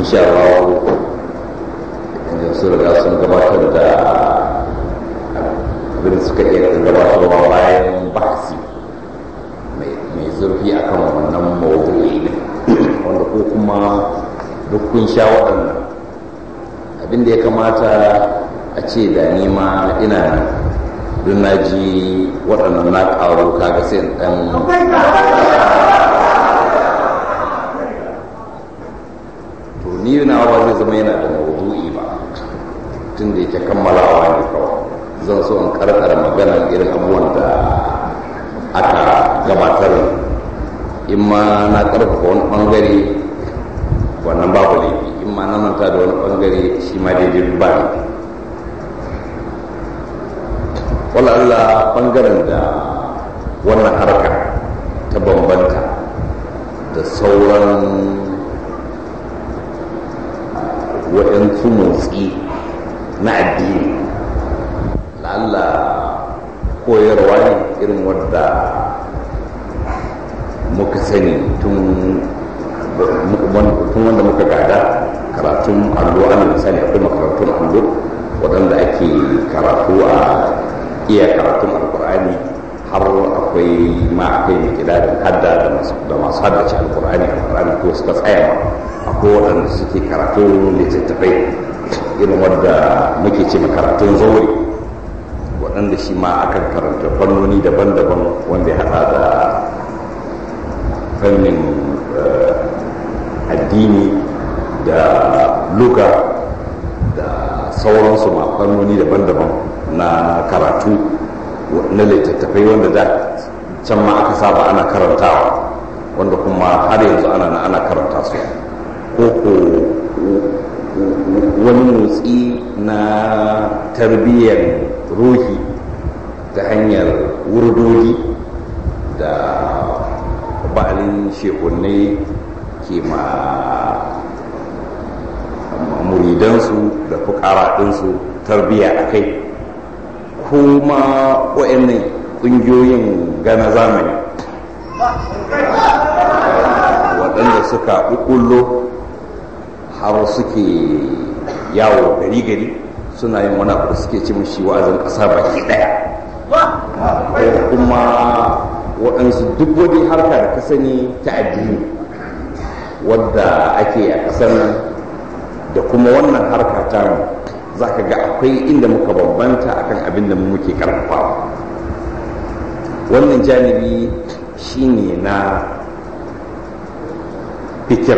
insha Allah yanzu su riga sun gabatar da abin suka iya gabatarwa bayan bahasi mai zurfi akan wannan mawdu'i ne wanda ko kuma duk kun sha waɗannan abin da ya kamata a ce da nima ina nan don na ji waɗannan na ƙaro kaga sai ɗan to ni na ba zai zama yana da mawdu'i ba tun da yake kammalawa ne kawai zan so in karkara maganar irin abubuwan da aka gabatar in ma na karfafa wani bangare wannan babu laifi in ma na manta da wani bangare shi ma daidai ba ne wala Allah bangaren da wannan harka ta bambanta da sauran waɗansu motsi na addini la'alla koyarwa ne irin wadda muka sani tun wanda muka gada karatun allo ana misali akwai makarantun allo waɗanda ake karatu a iya karatun alkur'ani har akwai ma akwai mai kidarin hadda da masu haddace alkur'ani alkur'ani ko suka tsaya ma akwai waɗanda suke karatu littattafai irin wadda muke ce karatun zaure waɗanda shi ma akan karanta fannoni daban-daban wanda ya haɗa da fannin addini da luga da sauransu ma fannoni daban-daban na karatu na littattafai wanda da can ma aka saba ana karantawa wanda kuma har yanzu ana na ana karanta su ko ko wani motsi na tarbiyyar ruhi ta hanyar wurdodi da ba'alin shekunai ke ma muridansu da fukara ɗinsu tarbiyya a kai kuma wa'annan ƙungiyoyin gana zamani waɗanda suka ƙuƙullo har suke yawo gari-gari suna yin wani abu da suke ci mashi wa'azin ƙasa baki ɗaya ko kuma waɗansu duk wani harka da ka sani ta addini wadda ake a ƙasar nan da kuma wannan harka ta mu za ka ga akwai inda muka bambanta akan abin da muke karfafawa wannan janibi shine na fikira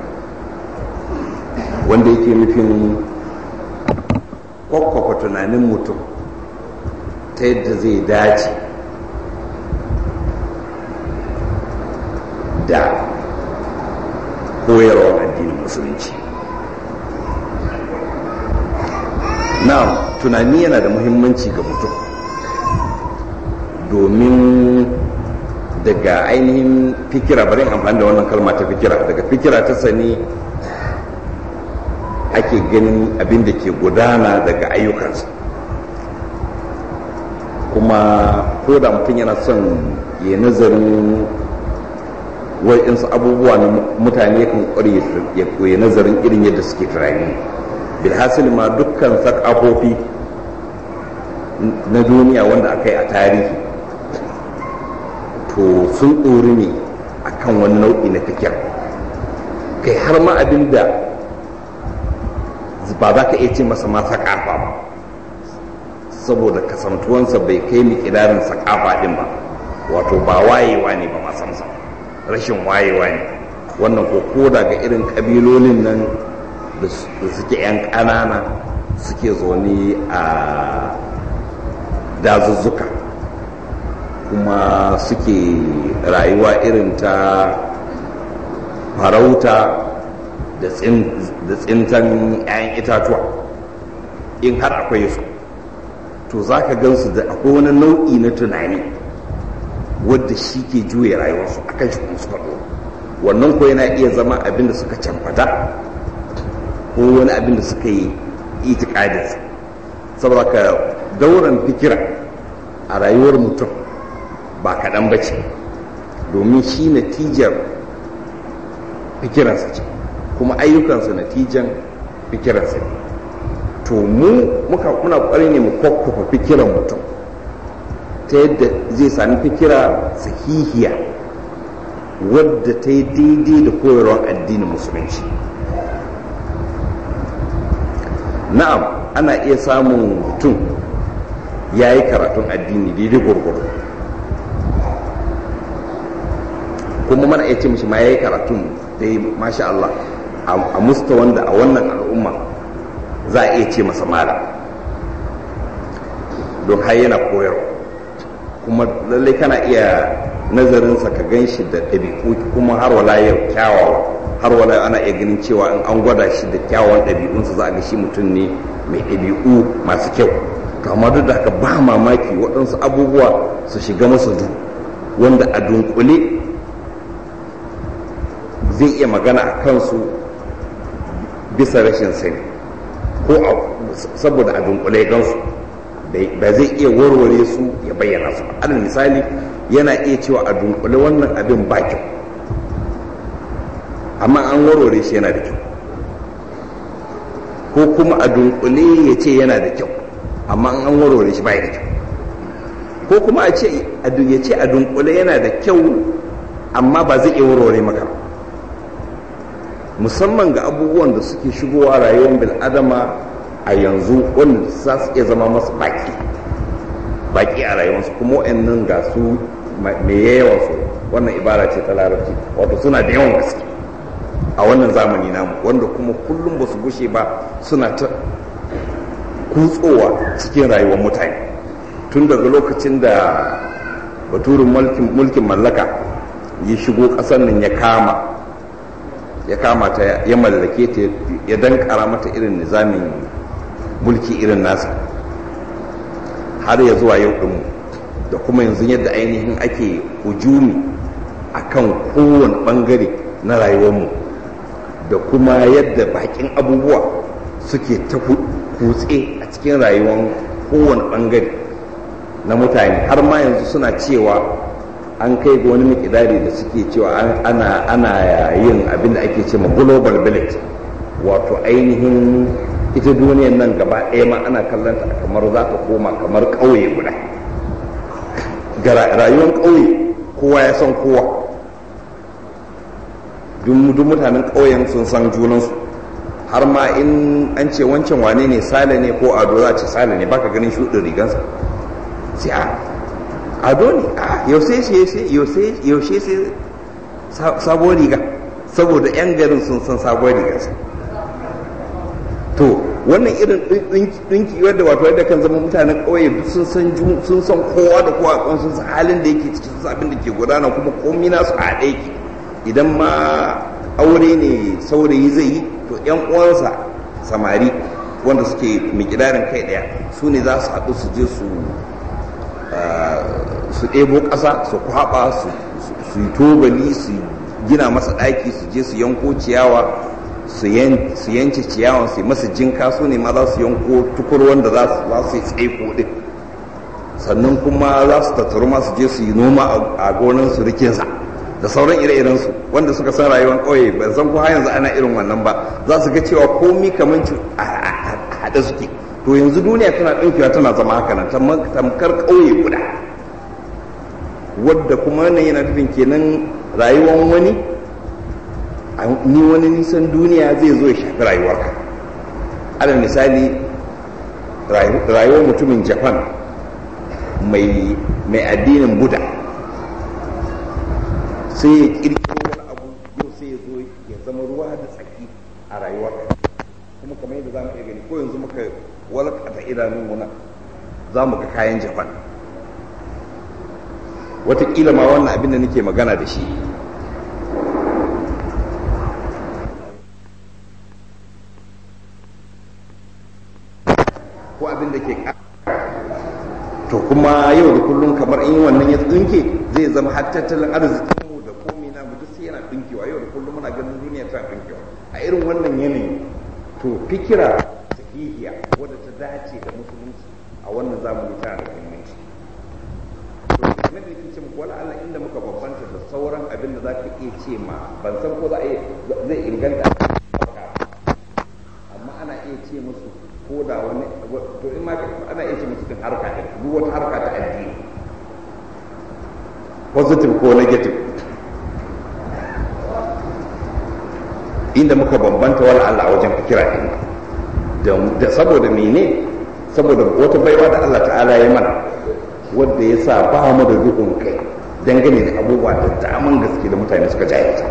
wanda yake nufin kwakwafa tunanin mutum ta yadda zai dace da koyarwar addinin musulunci na tunani yana da muhimmanci ga mutum domin daga ainihin fikira bari amfani da wannan kalma ta fikira daga fikira ta sani ake ganin abin da ke gudana daga ayyukansa kuma ko da mutum yana son ya nazarin wa'insu abubuwa na mutane kan kware ya koya nazarin irin yadda suke tunani bilhassil ma dukkan sakafofi na duniya wanda aka yi a tarihi to sun ɗori ne a kan wani nau'i na fikir kai har ma abin da ba za ka iya ce masa ma sakafa ba saboda kasantuwansa bai kai miƙidarin sakafa ɗin ba wato ba wayewa ne ba masamsa rashin wayewa ne wannan ko koda ga irin ƙabilolin nan da suke 'yan ƙanana suke zaune a dazuzzuka kuma suke rayuwa irin ta farauta da tsintan 'ya'yan itatuwa in har akwai su to za ka gansu da akwai wani nau'i na tunani wadda shi ke juya rayuwarsu akan shi kuma suka wannan ko yana iya zama abin da suka camfata ko wani abin da suka yi itikadinsa saboda ka dauran fikira a rayuwar mutum ba kaɗan ba ce domin shi natijar fikirarsa ce kuma ayyukansa natijan fikirarsa to mu muka muna ƙwari ne mu kwakwafa fikiran mutum ta yadda zai sami fikira sahihiya wadda ta yi daidai da koyarwar addinin musulunci na'am ana iya samun mutum ya yi karatun addini daidai gwargwaro kuma mana iya ce mishi ma ya yi karatun da yi masha Allah a musta wanda a wannan al'umma za a iya ce masa mala don har yana koyarwa kuma lallai kana iya nazarinsa ka gan shi da ɗabi'u kuma har wala yau kyawawa har wala ana iya ganin cewa in an gwada shi da kyawawan ɗabi'unsa za a ga shi mutum ne mai ɗabi'u masu kyau to amma duk da haka ba mamaki waɗansu abubuwa su shiga masa du wanda a dunkule zai iya magana a kansu bisa rashin sani ko saboda a dunkule gansu ba zai iya warware su ya bayyana su alal misali yana iya cewa a dunkule wannan abin ba kyau amma an warware shi yana da kyau ko kuma a dunkule ya ce yana da kyau amma an warware shi bai da kyau ko kuma a ce ya ce a dunkule yana da kyau amma ba zai iya warware maka musamman ga abubuwan da suke shigowa rayuwar bil'adama a yanzu wanda za su iya zama masu baki baki a rayuwarsu kuma wa'annan ga su mai yawan su wannan ibara ce ta larabci wato suna da yawan gaske a wannan zamani namu wanda kuma kullum ba su gushe ba suna ta kutsowa cikin rayuwar mutane tun daga lokacin da baturin mulkin mallaka ya shigo ƙasar nan ya kama ya kama ta ya mallake ta ya dankara mata irin nizamin mulki irin nasa har ya zuwa yau ɗinmu da kuma yanzu yadda ainihin ake hujumi a kan kowane ɓangare na rayuwarmu da kuma yadda bakin abubuwa suke ta kutse a cikin rayuwar kowane ɓangare na mutane har ma yanzu suna cewa an kai ga wani mikidari da suke cewa ana ana yin abin da ake ce ma global village wato ainihin ita duniyan nan gaba ɗaya ma ana kallon ta kamar za ta koma kamar ƙauye guda ga rayuwar ƙauye kowa ya san kowa duk mutanen ƙauyen sun san junansu har ma in an ce wancan wane ne sale ne ko ado za ce sale ne baka ganin shuɗin rigansa sai a ado ne a yaushe yaushe sai sabuwar riga saboda 'yan garin sun san sabuwar rigarsa to wannan irin ɗinki wadda wato yadda kan zama mutanen ƙauye sun san sun san kowa da kowa kan sun san halin da yake cikin sun abin da ke gudana kuma komi nasu a haɗe yake idan ma aure ne saurayi zai yi to yan uwansa samari wanda suke mikidarin kai ɗaya su ne za su haɗu su je su su ɗebo ƙasa su kwaɓa su yi tobali su gina masa ɗaki su je su yanko ciyawa su yanke ciyawan su masa jinka su ne ma za su yanko tukur wanda za su yi tsaiko din sannan kuma za su tattaru masu je su yi noma a gonan su rikinsa da sauran ire-iren su wanda suka san rayuwar ƙauye ban san ko har yanzu ana irin wannan ba za su ga cewa komi kamar a haɗe suke to yanzu duniya tana ɗaukewa tana zama haka nan tamkar ƙauye guda wadda kuma wannan yana nufin kenan rayuwar wani ni wani nisan duniya zai zo ya shafi rayuwarka alal misali rayuwar mutumin japan mai addinin buda sai ya kirkiro wani abu yau sai ya zo ya zama ruwa da tsaki a rayuwarka kuma kamar yadda za mu iya gani ko yanzu muka walakata idanun muna za mu ga kayan japan watakila ma wannan abin da nake magana da shi ko abin da ke to kuma yau da kullum kamar in wannan ya tsinke zai zama har tattalin arzikin mu da komai na mu duk sai yana dinkewa yau da kullum muna ganin duniya ta dinkewa a irin wannan yanayi to fikira sahihiya wadda ta dace da musulunci a wannan zamani tana da muhimmanci to na da yake ce muku wala Allah inda muka bambanta da sauran abin da za ka iya ce ma ban san ko za a zai inganta ce musu ko da wani to in ma ana iya ce musu kan harka ɗin duk wata harka ta addini positive ko negative inda muka bambanta wani Allah wajen fikira ɗin da saboda mene saboda wata baiwa da Allah ta'ala ya mana wadda ya sa ba mu da duhun kai dangane da abubuwa da daman gaske da mutane suka jahilta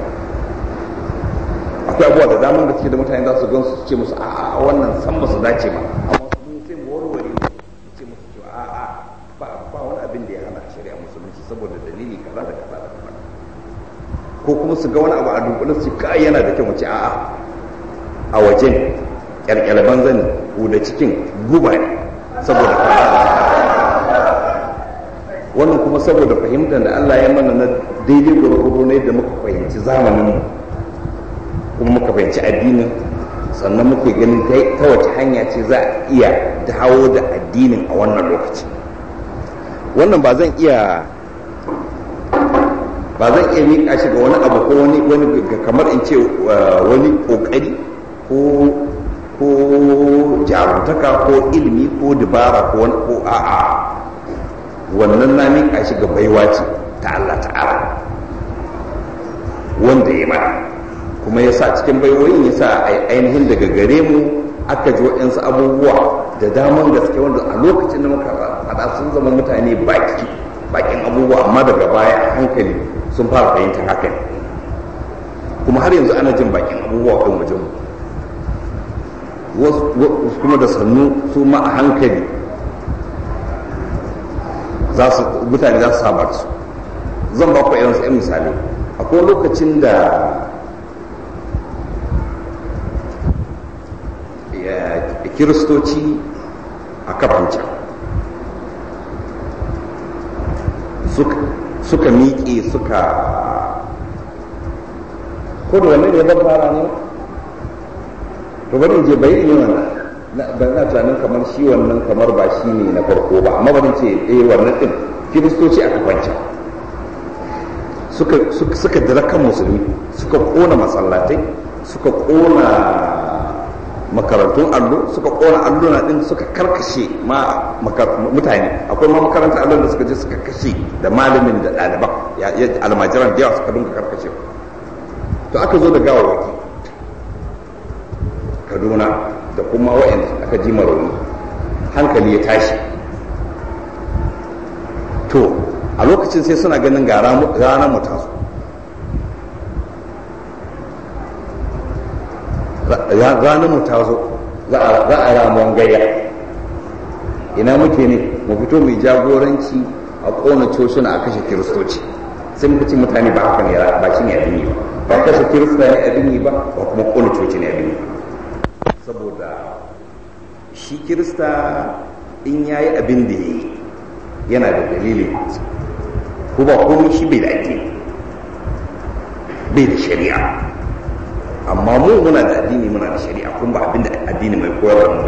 akwai abubuwa da daman gaske da mutane za su gan su ce musu a'a wannan san ba su dace ba amma mun sai mu warware mu ce musu to a'a ba ba wani abin da ya hana shari'a musulunci saboda dalili kaza da kaza da kaza ko kuma su ga wani abu a dunkulin su kai yana da kyau mu ce a'a a wajen kyalkyalban zani ko da cikin guba ne saboda kaza wannan kuma saboda fahimtar da Allah ya mana na daidai gwargwado ne da muka fahimci zamanin mu kuma muka fahimci addinin sannan muke ganin ta wace hanya ce za a iya dawo da addinin a wannan lokaci wannan ba zan iya ba zan iya miƙa shi ga wani abu ko wani wani kamar in ce wani ƙoƙari ko ko jarumtaka ko ilimi ko dabara ko wani ko a'a wannan na miƙa shi ga baiwa ce ta Allah ta'ala wanda ya mana kuma ya sa cikin baiwoyin ya sa ainihin daga gare mu aka ji waɗansu abubuwa da daman gaske wanda a lokacin da muka faɗa sun zama mutane baki bakin abubuwa amma daga baya a hankali sun fara fahimtar haka ne kuma har yanzu ana jin bakin abubuwa kan wajen mu kuma da sannu su ma a hankali mutane za su saba da su zan ba ku irin yan misali akwai lokacin da kiristoci a kafanca suka miƙe suka ko da wannan ya fara ne to bari je bai yi wannan ba na tunanin kamar shi wannan kamar ba shi ne na farko ba amma bari ce eh wannan din kiristoci a kafanca suka suka dira kan musulmi suka kona masallatai suka kona makarantun allo suka kona alluna din suka karkashe ma mutane akwai ma makarantar allon da suka je suka kashe da malamin da ɗaliban almajiran da yawa suka dunka karkashe to aka zo da gawawaki kaduna da kuma wa'anda aka ji rauni hankali ya tashi to a lokacin sai suna ganin ga ranar mu taso ranar mu ta zo za a ramuwan gayya ina muke ne mu fito mai jagoranci a kona cocina a kashe kiristoci sai muka ce mutane ba haka ne ba shi ne abin yi ba ba kashe kirista ne abin yi ba ba kuma kona coci ne abin yi saboda shi kirista in ya yi abin da ya yi yana da dalilin ko ba komai shi bai da addini bai da shari'a amma mu muna da addini muna da shari'a kun ba abinda addini mai koyar da mu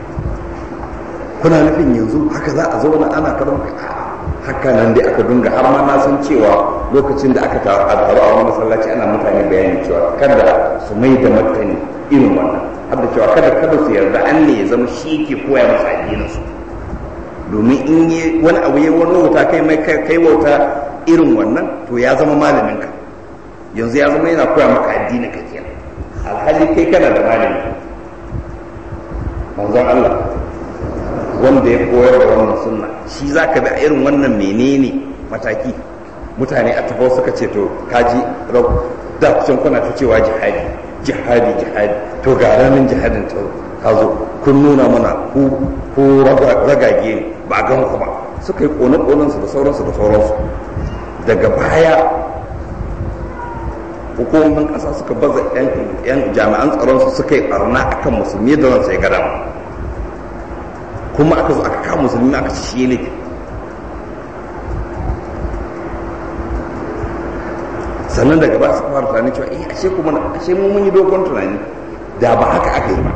kuna nufin yanzu haka za a zauna ana karon haka nan dai aka dunga har ma na san cewa lokacin da aka taru a wani masallaci ana mutane bayani cewa kada su mai da martani irin wannan har da cewa kada kada su yarda an ne ya zama shi ke koya masa addinin su domin in yi wani abu ya wani wauta kai mai kai wauta irin wannan to ya zama malamin ka yanzu ya zama yana koya maka addinin ka kenan alhali kai kana da malami manzon Allah wanda ya koyar da wannan sunna shi za ka bi a irin wannan menene mataki mutane a tafau suka ce to kaji da kusan kuna ta cewa jihadi jihadi jihadi to ga ranar jihadin ta zo kun nuna mana ku ko ragage ne ba a gan ku ba suka yi kone-konensu da sauransu da sauransu daga baya hukumomin ƙasa suka baza 'yan jami'an tsaronsu suka yi ɓarna akan musulmi da ransa ya gada kuma aka zo aka kawo musulmi aka ci shi ne sannan daga ba su fara tunani cewa eh ashe kuma ashe mu mun yi dogon tunani da ba haka aka yi ba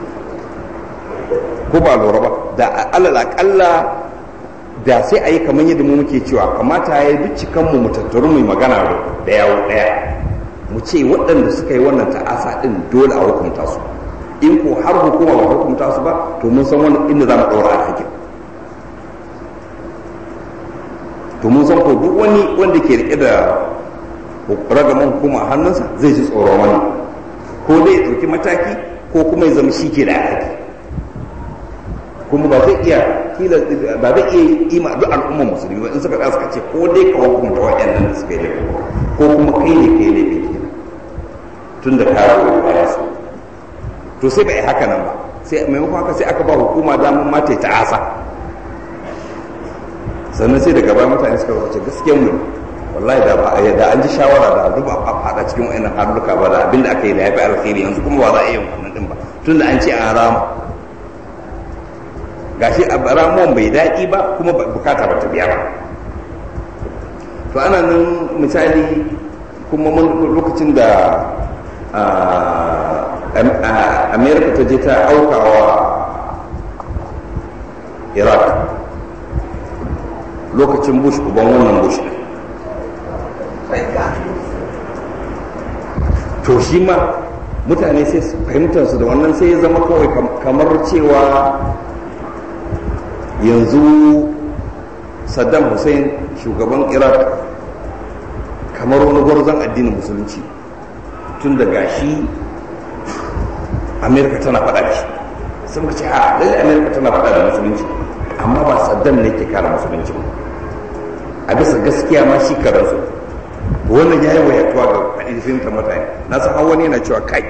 ko ba lura ba da alal akalla da sai a yi kamar yadda mu muke cewa kamata ya yi duk cikan mu tattaru mu magana da yawo daya mu ce waɗanda suka yi wannan ta'asa ɗin dole a hukunta su in ko har hukuma ba hukunta su ba to mun san wani inda za mu ɗaura alhakin to mun san ko duk wani wanda ke rike da ragaman hukuma a hannunsa zai ji tsoron wani ko dai ɗauki mataki ko kuma ya zama shi ke da alhaki kuma ba zai iya kila ba zai iya ima duk al'ummar musulmi ba in suka da suka ce ko dai ka hukunta waɗannan da suka yi laifi ko kuma kai ne kai laifi kenan tun da kawo baya su to sai bai haka nan ba sai maimakon haka sai aka ba hukuma damar mata ta asa sannan sai daga baya mutane suka wace gaskiyar mu wallahi da ba da an ji shawara da duk ba fada cikin wayannan haluka ba da abinda aka yi da yafi alkhairi yanzu kuma ba za a yi wannan din ba tunda an ce an rama gashi a ramuwan bai daɗi ba kuma bukata ba ta biya ba to ana nan misali kuma mun lokacin da amerika ta je ta aukawa iraq lokacin bush uban wannan bush to shi ma mutane sai fahimtarsu da wannan sai ya zama kawai kamar cewa yanzu saddam hussein shugaban iraq kamar wani gwarzon addinin musulunci tun da gashi amerika tana faɗa da shi sun ce a lalle amerika tana faɗa da musulunci amma ba saddam ne ke kare musulunci ba a bisa gaskiya ma shi karansu wannan ya yi wayatuwa ga fahimtar mutane na san har wani yana cewa kai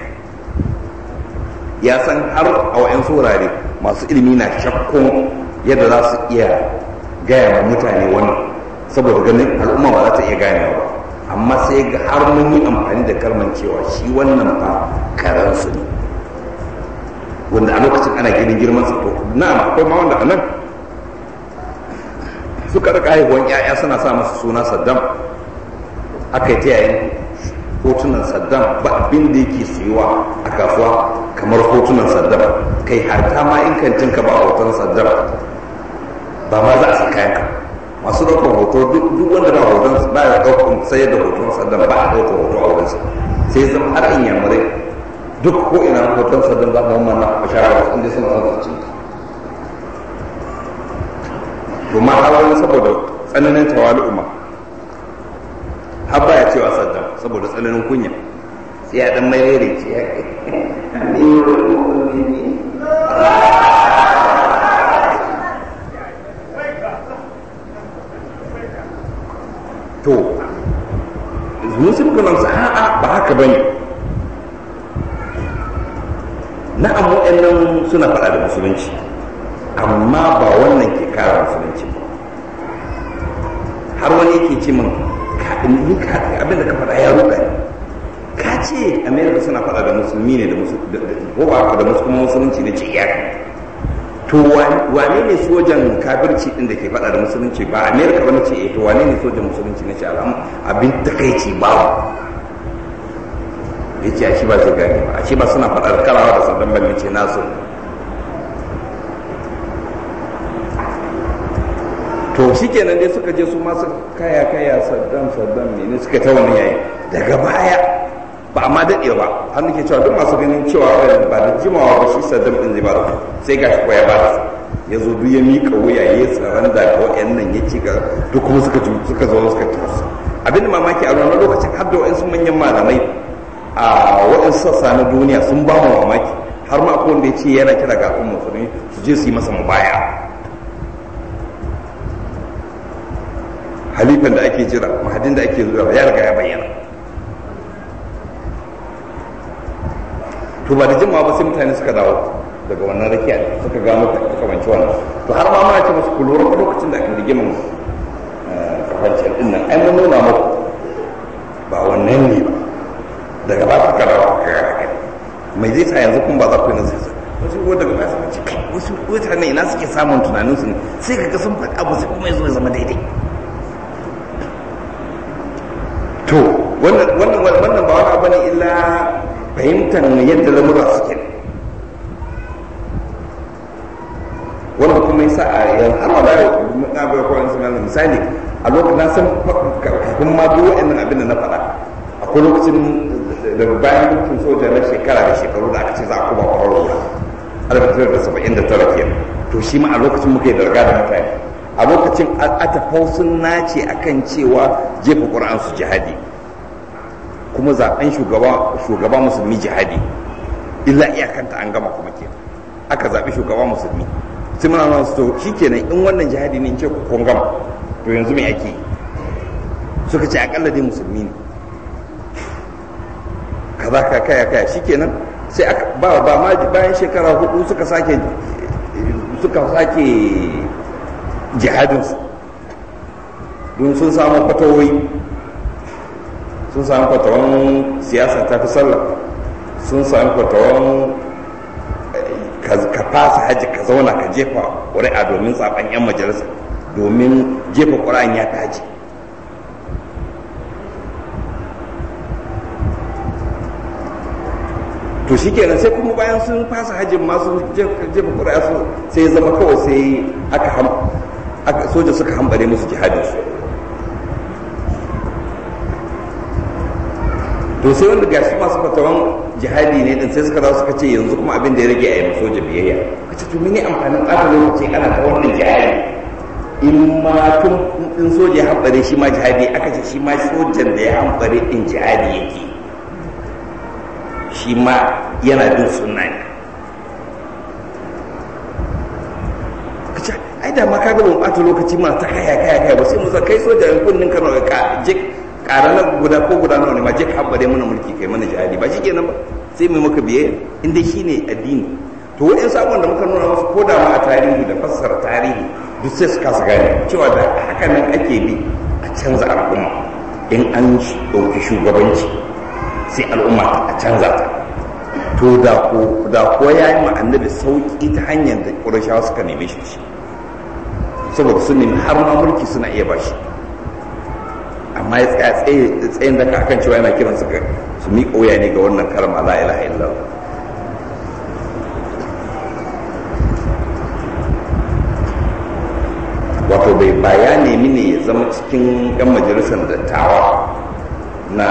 ya san har a wa'yan wurare masu ilimi na shakkun yadda za su iya gaya wa mutane wannan saboda ganin al'umma ba za ta iya ganewa ba amma sai ga har mun yi amfani da kalman cewa shi wannan fa karansu ne wanda a lokacin ana ganin girman sa to na'am akwai ma wanda anan suka rika haihuwan yaya suna sa masa suna saddam aka yi ta yayin hotunan saddam ba abin da yake suyuwa a kasuwa kamar hotunan saddam kai harta ma in kantin ka ba hoton saddam ba ma za a san kayan ka masu ɗaukar hoto duk wanda ba hoton ba ya ɗaukar sayar da hoton saddam ba a ɗaukar hoto a wurinsa sai zama har in yamurai duk ko ina hoton saddam za mu mana a shara inda suna son su cinta to ma har wani saboda tsananin tawali'u ma har ba ya cewa saddam saboda tsananin kunya sai ya dan mai ce ya to musulmi nan sa a'a ba haka bane na'am waɗannan suna faɗa da musulunci amma ba wannan ke kara musulunci ba har wani yake ce min ni ka abin da ka faɗa ya ruka ne ka ce america suna faɗa da musulmi ne da ko ba da kuma musulunci da ce ya to wane ne sojan kafirci din da ke faɗa da musulunci ba america ba na ce eh to wane ne sojan musulunci na ce al'am abin takaici ba ya ce a shi ba zai gane ba a shi ba suna faɗa da karawa da sadan balle ce nasu to shi kenan dai suka je su masu kaya kaya saddam saddam ne suka ta wani yayi daga baya ba amma daɗe ba har nake cewa duk masu ganin cewa ba da jimawa ba shi saddam ɗin zai ba da sai ga shi ya ba da ya zo duk ya miƙa wuya ya yi tsaron da ga wa'annan ya ci ga duk kuma suka suka zo suka tafi abin mamaki a wannan lokacin har da wa'ansu manyan malamai a waɗansu sassa na duniya sun ba mu mamaki har ma akwai wanda ya ce yana kira ga al'ummar musulmi su je su yi masa mubaya halifan da ake jira mahadin da ake zuwa ya riga ya bayyana to ba da jimawa ba sai mutane suka dawo daga wannan rakiya suka gano kamanci wannan to har ma mana ce musu ku lura lokacin da aka rigimin kafancin din nan ai mun nuna muku ba wannan ne ba daga ba suka dawo aka ga haka mai zai sa yanzu kun ba za ku yi nazari wasu ko daga ba su ce wasu mutane ina suke samun tunaninsu ne sai ka ga sun faɗi abu sai kuma ya zo ya zama daidai to wannan wannan wannan ba wani abu ne illa fahimtar yadda lamura suke wannan kuma yasa a yanzu har wala na bai ko wani sunan misali a lokacin na san kafin ma duk wa'annan abin da na faɗa akwai lokacin da bayan mulkin soja na shekara da shekaru da aka ce za a kuma kwararwa 1979 kenan to shi ma a lokacin muka yi darga da mutane a lokacin atafau sun nace akan cewa jefa ƙura'an su jihadi kuma zaben shugaba musulmi jihadi illa iyakanta an gama kuma ke aka zaɓi shugaba musulmi sai muna nan su to shikenan in wannan jihadi ne in ce kun gama to yanzu me ake suka ce akalla dai musulmi ne kaza ka kaya kaya shikenan sai aka ba ba ma bayan shekara hudu suka sake suka sake jihadinsu don sun samu fatawoyi sun samu fatawan siyasa ta fi sallah sun samu fatawan ka fasa haji ka zauna ka jefa ƙuri'a domin zaben 'yan majalisa domin jefa ƙuri'an ya fi haji to shi kenan sai kuma bayan sun fasa hajjin masu jefa ƙuri'a su sai zama kawai sai aka soja suka hambare musu jihadinsu to sai wanda gashi masu fatawan jihadi ne din sai suka dawo suka ce yanzu kuma abin da ya rage a yi soja biyayya kace to mene amfanin ƙara lokaci ana ta wannan jihadi in ma tun in soja ya hambare shi ma jihadi aka ce shi ma sojan da ya hambare din jihadi yake shi ma yana bin sunna ne kace ai da ma kaga mun ɓata lokaci ma ta kaya kaya kaya ba sai mu kai soja in kunnin kano ka je ƙara na guda ko guda nawa ne ma je ka hambare mana mulki kai mana jihadi ba shi kenan ba sai mai maka biyayya inda shi ne addini to wa'in sabon da muka nuna masu koda ma a tarihi da fassara tarihi duk sai su kasa gane cewa da haka nan ake bi a canza al'umma in an ɗauki shugabanci sai al'umma a canza ta to da ko da ko ya yi annabi sauki ta hanyar da ƙurashawa suka neme shi shi saboda sun nemi har ma mulki suna iya bashi amma ya tsaya tsayin da akan cewa yana kiran su su miƙa wuya ne ga wannan kalma la ilaha illallah wato bai baya nemi ne ya zama cikin yan majalisar dattawa na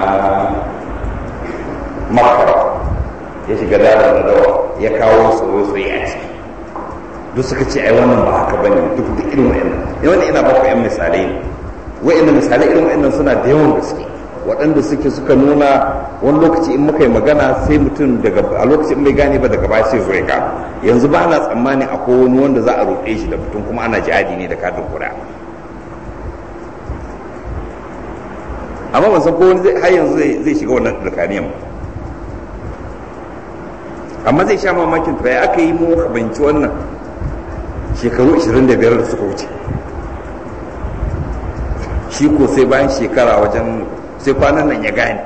makara ya shiga dada da dawa ya kawo soye-soye a ciki duk suka ce ai wannan ba haka bane duk da irin wa'annan wannan ina baku yan misalai ne wa'annan misalai irin wa'annan suna da yawan gaske waɗanda suke suka nuna wani lokaci in muka yi magana sai mutum daga a lokacin bai gane ba daga baya sai zo ya ga yanzu ba na tsammanin akwai wani wanda za a roƙe shi da mutum kuma ana jihadi ne da katin kuɗa amma ban san ko wani har yanzu zai shiga wannan tsakaniyan amma zai sha mamakin to ya aka yi mu kabanci wannan shekaru 25 da suka wuce shi ko sai bayan shekara wajen sai kwanan nan ya gane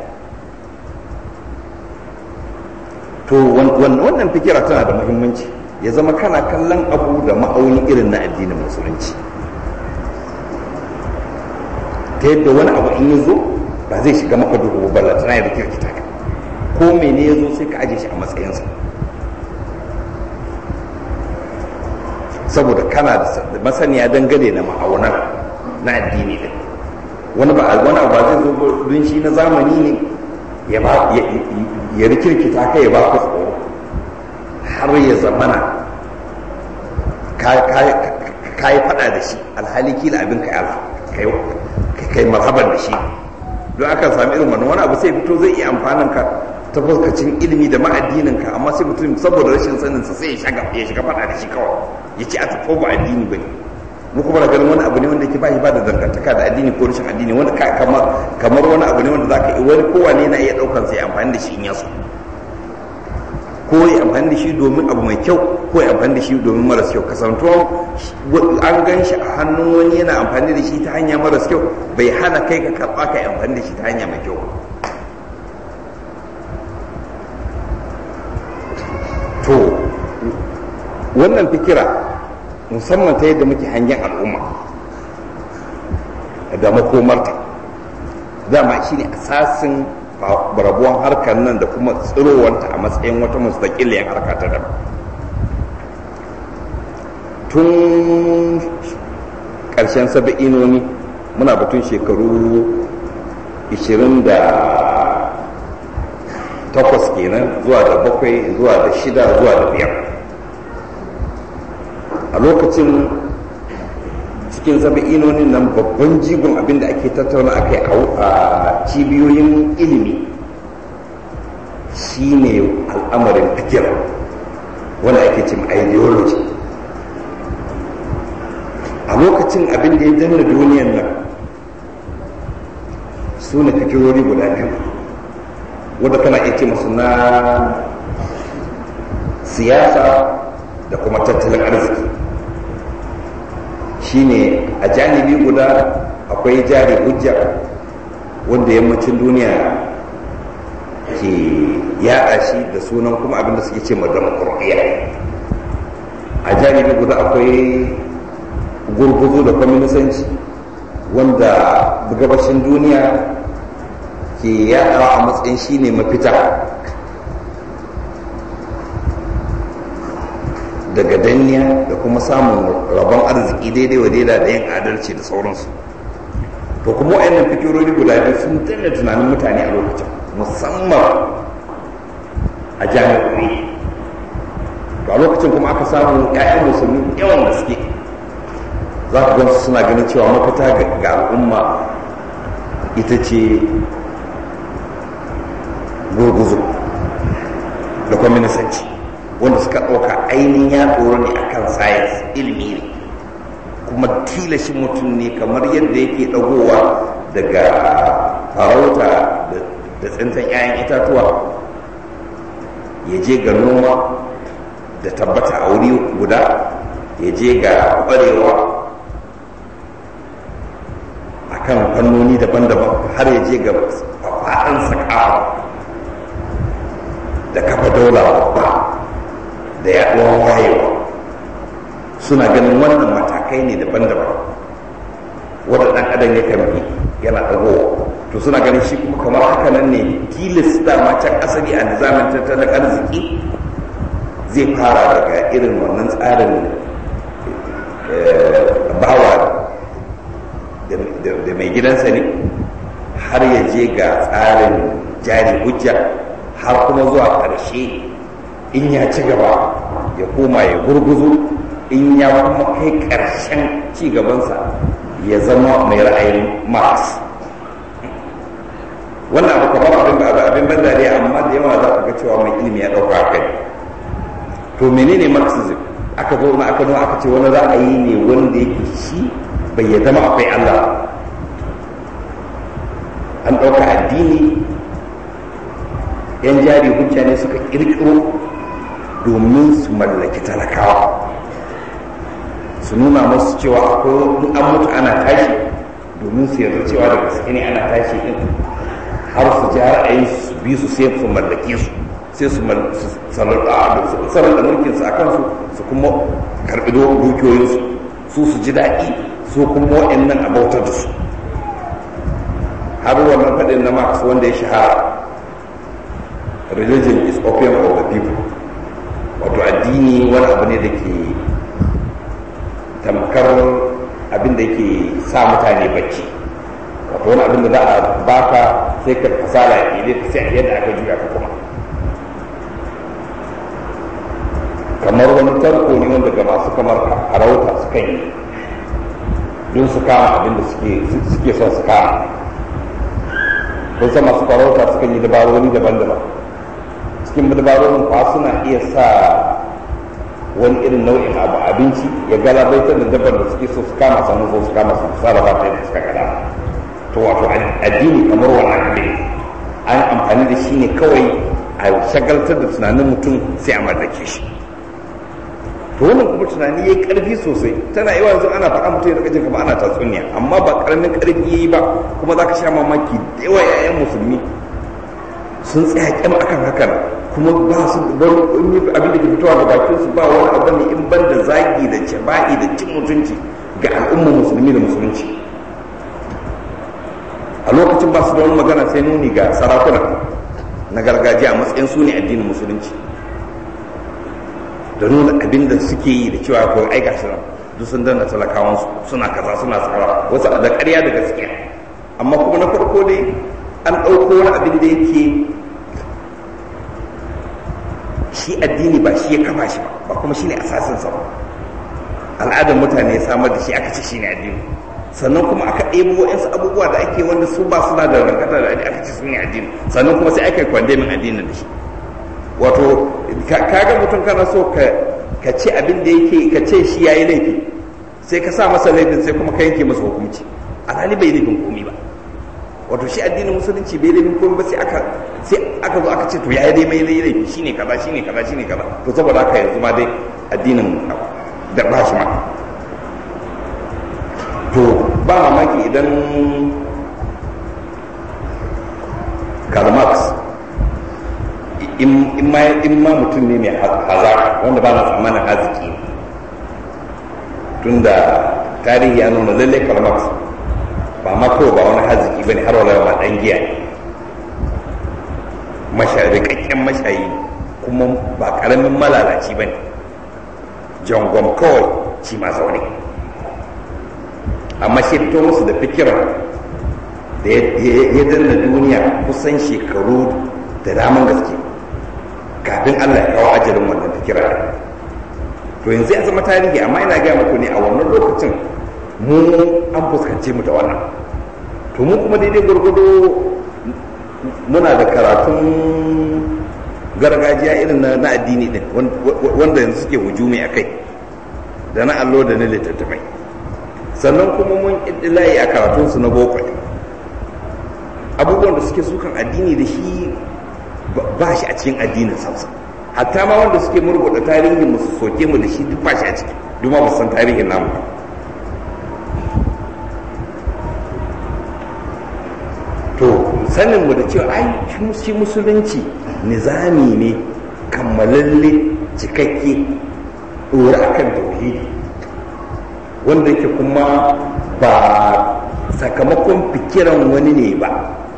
to wannan fikira tana da muhimmanci ya zama kana kallon abu da ma'auni irin na addinin musulunci ta yadda wani abu in ya zo ba zai shiga maka duhu ba tana ya da kirkita ka ko mene ya zo sai ka aje shi a matsayinsa saboda kana da masaniya dangane da ma'aunar na addini din wani ba wani ba zai zo don shi na zamani ne ya ba ya rikirkita ka ya ba ku tsoro har ya zamana ka yi fada da shi alhali kila abin ka yala kai marhaban da shi don aka sami irin wannan wani abu sai fito zai iya amfanin ka ta fuskacin ilimi da ma'addinin ka amma sai mutum saboda rashin sanin sa sai ya shiga fada da shi kawai ya ce a tafi ba addini bane mu kuma da ganin wani abu ne wanda ke ba shi ba da dangantaka da addini ko rashin addini wanda kamar kamar wani abu ne wanda zaka yi wani kowane na iya daukan sai amfani da shi in yaso ko ya amfani da shi domin abu mai kyau ko ya amfani da shi domin maras kyau kasantuwa an gan shi a hannun wani yana amfani da shi ta hanya maras kyau bai hana kai ka karɓa ka yi amfani da shi ta hanya mai kyau to wannan fikira musamman ta yadda muke hangen al'umma da makomarta dama shi ne asasin rabuwan harkar nan da kuma tsirowanta a matsayin wata mustaƙiliyar harka ta daban tun ƙarshen saba'inoni muna batun shekaru 28 kenan zuwa da bakwai zuwa da shida zuwa da biyar a lokacin cikin saba'inonin nan babban jigon abinda ake tattauna a kai a cibiyoyin ilimi shine al'amarin fikir wanda ake cin ideology a lokacin abin da ya danna duniyan nan su ne fikirori guda biyu wadda kana iya ce masu na siyasa da kuma tattalin arziki shine a janibi guda akwai jari hujja wanda yammacin duniya ke yada shi da sunan kuma abinda suke ce madama a janibi guda akwai gurguzu da kwaminisanci wanda gabashin duniya ke yadawa a matsayin shine mafita daga danniya da kuma samun rabon arziki daidai wa daida da yin adalci da sauransu to kuma wayannan fikirori guda biyu sun danna tunanin mutane a lokacin musamman a jami'o'i to a lokacin kuma aka samu 'ya'yan musulmi yawan gaske za ka gansu suna ganin cewa mafita ga al'umma ita ce gurguzu da kwaminisanci wanda suka ɗauka ainihin ya tsoro ne akan science ilimi ne kuma tilashin mutum ne kamar yadda yake ɗagowa daga farauta da tsintan 'ya'yan itatuwa ya je ga noma da tabbata a wuri guda ya je ga ƙwarewa a kan fannoni daban-daban har ya je ga faɗin sakawa da kafa daula babba da yaɗuwar wayewa suna ganin wannan matakai ne daban-daban wadda ɗan adam ya kan bi yana ɗagowa to suna ganin shi kuma kamar haka nan ne tilis dama can asali a nizamin tattalin arziki zai fara daga irin wannan tsarin bawa da mai gidansa ne har ya je ga tsarin jari hujja har kuma zuwa ƙarshe in ya ci gaba ya koma ya gurguzu in ya kuma kai ƙarshen ci gabansa ya zama mai ra'ayin marx wannan abu kamar abin abin ban dariya amma da yawa za ka ga cewa mai ilimi ya ɗauka kai to menene marxism aka zo na aka nuna aka ce wani ra'ayi ne wanda yake shi bai ya zama akwai Allah an ɗauka addini yan jari hujja ne suka ƙirƙiro domin su mallaki talakawa su nuna masu cewa akwai an mutu ana tashi domin su yarda cewa da gaske ne ana tashi din har su ji ra'ayin su bi su sai su mallake su sai su sarar da mulkin su a kansu su kuma karɓi dukiyoyinsu su su ji daɗi su kuma waɗannan a bautar da su har wannan faɗin na Marx wanda ya shahara religion is opium of the people wato addini wani abu ne da ke tamkar abin da ke sa mutane bacci wato wani abin da za a baka sai ka fasala ya ke sai a yadda aka juya ka kuma kamar wani tarko ne wanda ga masu kamar harauta su kan yi don su kama abin da suke son su kama kun san masu farauta su kan yi dabarori daban-daban cikin dabarorin kwa suna iya sa wani irin nau'in abu abinci ya galabaitar da dabbar da suke so su kama sannan so su kama su sarrafa ta yadda suka kada to wato addini kamar wani abu an amfani da shi ne kawai a shagaltar da tunanin mutum sai a mallake shi to wannan kuma tunani yayi karfi sosai tana yawa yanzu ana faɗa mutum ya jin kamar ana tatsuniya amma ba karamin karfi yayi ba kuma zaka sha mamaki da yawa yayan musulmi sun tsaya kyam akan hakan kuma ba su wani abin da ke fitowa da bakin su ba wani abu ne in ban da zagi da jaba'i da cin mutunci ga al'ummar musulmi da musulunci a lokacin ba su da wani magana sai nuni ga sarakuna na gargajiya a matsayin su ne addinin musulunci da nuna abin da suke yi da cewa ko ai gashi nan duk sun danna talakawansu suna kaza suna tsara wasu da ƙarya da gaskiya amma kuma na farko dai an ɗauko wani abin da yake shi addini ba shi ya kama shi ba ba kuma shi ne asasinsa ba al'adar mutane ya samar da shi aka ce shine addini sannan kuma aka ɗebo waɗansu abubuwa da ake wanda su ba suna da rankata da aka ce su ne addini sannan kuma sai aka yi kwandemin addinin da shi wato kaga mutum kana so ka ce abin da yake ka ce shi yayi laifi sai ka sa masa laifin sai kuma ka yanke masa hukunci alhali bai laifin komi ba wato shi addinin musulunci bai laifin komi ba sai aka sai aka zo aka ce to yayi dai mai laifi shine kaza shine kaza shine kaza to saboda haka yanzu ma dai addinin da ba shi ma to ba mamaki idan Karl Marx in ma mutum ne mai hazaka wanda ba na tsammanin haziki tunda tarihi ya nuna lallai Karl Marx ba ma kawai ba wani haziki ba ne har wala ba ɗan giya ne masharikakken mashayi kuma ba ƙaramin malalaci ba ne jangon kawai shi ma zaune amma shi fito musu da fikirar da ya danna duniya kusan shekaru da daman gaske kafin Allah ya kawo ajalin wannan fikira to yanzu ya zama tarihi amma ina gaya muku ne a wannan lokacin mu an fuskance mu da wannan to mu kuma daidai gwargwado muna da karatun gargajiya irin na addini din wanda yanzu suke hujumi a kai da na allo da na littattafai sannan kuma mun layi a karatunsu na boko abubuwan da suke sukan addini da shi ba shi a cikin addinin samsa hatta ma wanda suke murguɗa tarihin mu su soke mu da shi duk ba shi a ciki duk ma san tarihin namu ba to sanin mu da cewa ai shi musulunci nizami ne kammalalle cikakke ɗora akan tauhidi wanda yake kuma ba sakamakon fikiran wani ne ba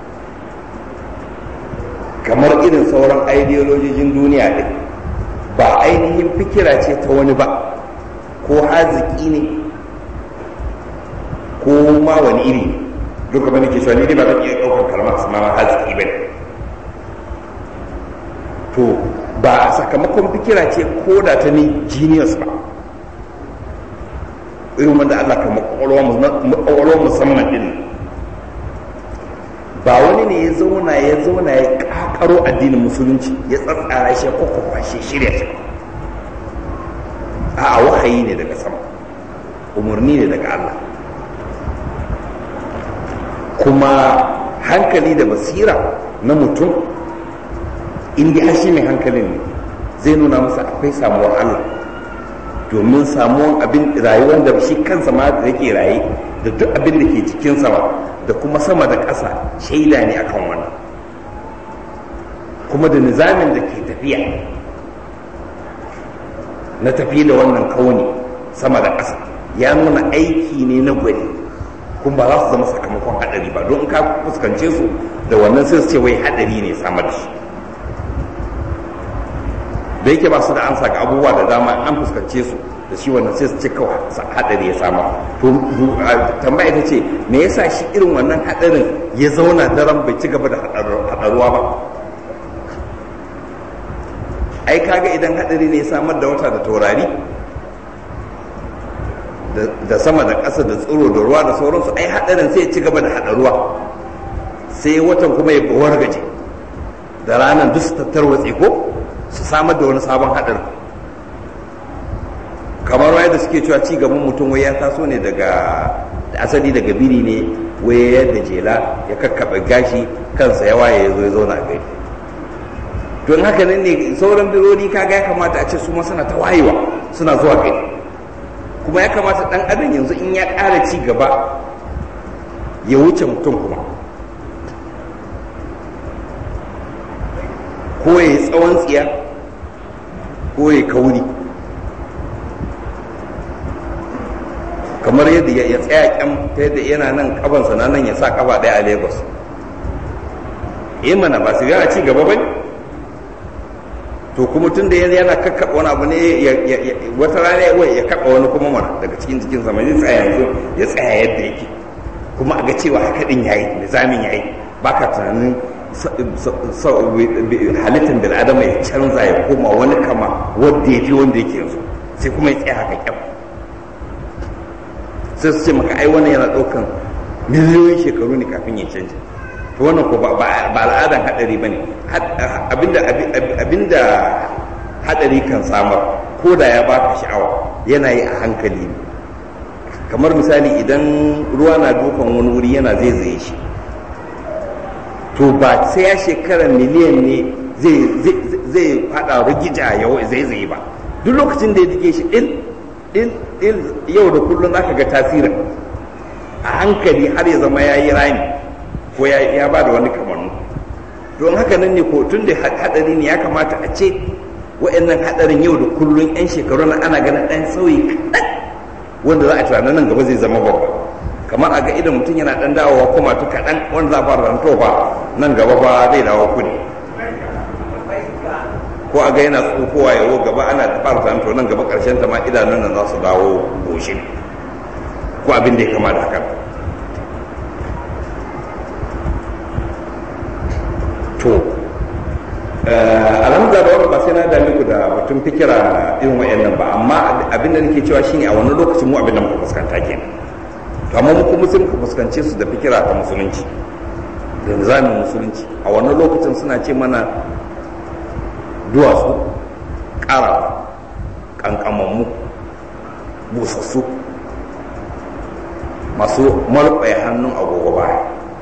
kamar irin sauran ideolojijin duniya ɗin ba ainihin fikira ce ta wani ba ko haziki ne ko ma wani iri duka bane ke cewa ni ba zan iya ɗaukar kalmar su ma haziki ba ne to ba sakamakon fikira ce ko da ta ni genius ba irin wanda Allah ka makwalwa musamman din ba wani ne ya zauna ya zauna ya kakaro addinin musulunci ya tsatsara shi ko kwashe shirya shi a wahayi ne daga sama umarni ne daga Allah kuma hankali da basira na mutum inda hashi mai hankalin ne zai nuna masa akwai samuwar Allah domin samuwan abin rayuwar da shi kansa ma da yake raye da duk abin da ke cikin sama da kuma sama da ƙasa shaida ne akan wannan kuma da nizamin da ke tafiya na tafi da wannan kauni sama da ƙasa ya nuna aiki ne na gwani kuma ba za su zama sakamakon haɗari ba don ka fuskance su da wannan sai su ce wai haɗari ne samar da shi da yake ba su da ansa ga abubuwa da dama an fuskance su da shi wannan sai su ce kawai hadari ya samu to tambaya ita ce me yasa shi irin wannan hadarin ya zauna daren bai ci gaba da hadaruwa ba ai kaga idan hadari ne ya samar da wata da taurari da sama da ƙasa da tsiro da ruwa da sauransu ai hadarin sai ya ci gaba da hadaruwa sai watan kuma ya wargaje da ranar duk su tattarwatse ko su samar da wani sabon haɗarin kamar waya da suke cewa ci gaban mutum wai ya taso ne daga asali daga biri ne wai yadda jela ya kakkaɓe gashi kansa ya waye ya zo ya zauna a gari to in haka nan ne sauran bironi kaga ya kamata a ce su ma suna ta wayewa suna zuwa gari kuma ya kamata ɗan adam yanzu in ya ƙara ci gaba ya wuce mutum kuma ko ya yi tsawon tsiya ko ya kauri kamar yadda ya tsaya kyam ta yadda yana nan kabansa na nan ya sa kaba daya a lagos eh mana ba su yana ci gaba bane to kuma tun da yana kakkaɓa wani abu ne wata rana ya kaɓa wani kuma mana daga cikin jikin sama zai tsaya yanzu ya tsaya yadda yake kuma a ga cewa haka din yayi nizamin yayi baka tunanin halittar bil'adama ya canza ya koma wani kama wadda ya fi wanda yake yanzu sai kuma ya tsaya haka kyau sai su ce maka ai wannan yana ɗaukan miliyoyin shekaru ne kafin ya canja to wannan ko ba al'adan hadari bane abinda abinda hadari kan samar ko da ya baka sha'awa yana yi a hankali ne kamar misali idan ruwa na dukan wani wuri yana zaizaye shi to ba sai ya shekara miliyan ne zai fada rigija yau zaizaye ba duk lokacin da ya dige shi din yau da kullum zaka ga tasirin a hankali har ya zama ya yi rami ko ya ba da wani kamannu don haka nan ne ko tun da hadari ne ya kamata a ce wa'annan hadarin yau da kullum yan shekaru na ana ganin ɗan sauyi kaɗan wanda za a tunanin nan gaba zai zama babba kamar a ga idan mutum yana ɗan dawowa kuma tu kaɗan wanda za a fara ranto ba nan gaba ba zai dawo kudi ko a ga yana tsokowa yawo gaba ana fara ranto nan gaba ƙarshen ta ma idanun nan za su dawo goshin ko abin da ya kama da hakan to alhamdulillah da wannan ba sai na dame ku da batun fikira irin wayannan ba amma abin da nake cewa shine a wannan lokacin mu abin da muka fuskanta kenan to amma mu kuma sai muka fuskance su da fikira ta musulunci da nizamin musulunci a wannan lokacin suna ce mana duwatsu ƙara ƙanƙamammu busassu masu malɓaya hannun agogo baya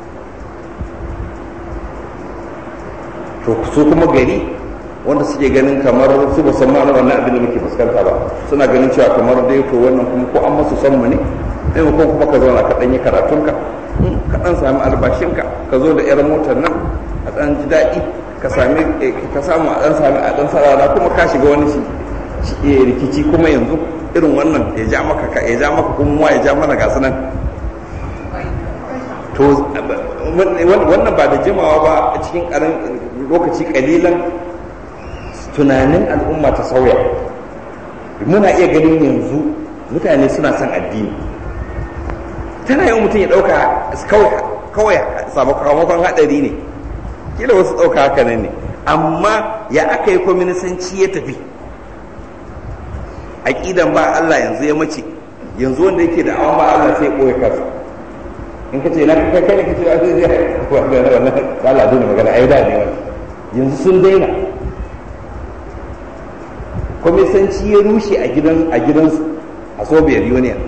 to su kuma gari wanda suke ganin kamar su ba san ma'anar wannan abin da muke fuskanta ba suna ganin cewa kamar dai to wannan kuma ko an masu san mu ne sai ko kuma ka zauna ka dan yi karatunka ka dan sami albashinka ka zo da yar motar nan a dan ji daɗi ka sami ka samu a dan sami a dan sarara kuma ka shiga wani rikici kuma yanzu irin wannan ya ja maka ka ya ja maka kuma ya ja mana gasu nan to wannan ba da jimawa ba a cikin karin lokaci kalilan tunanin al'umma ta sauya muna iya ganin yanzu mutane suna son addini tana yi mutum ya ɗauka kawai sakamakon haɗari ne kila wasu ɗauka haka nan ne amma ya aka yi kwaminisanci ya tafi aƙidan ba Allah yanzu ya mace yanzu wanda yake da awon ba Allah sai ɓoye kansa in ka ce na kai kai ne ka ce a zai zai wannan wannan ba la dole magana ai da ne wannan yanzu sun daina kwamisanci ya rushe a gidan a gidansu a soviet union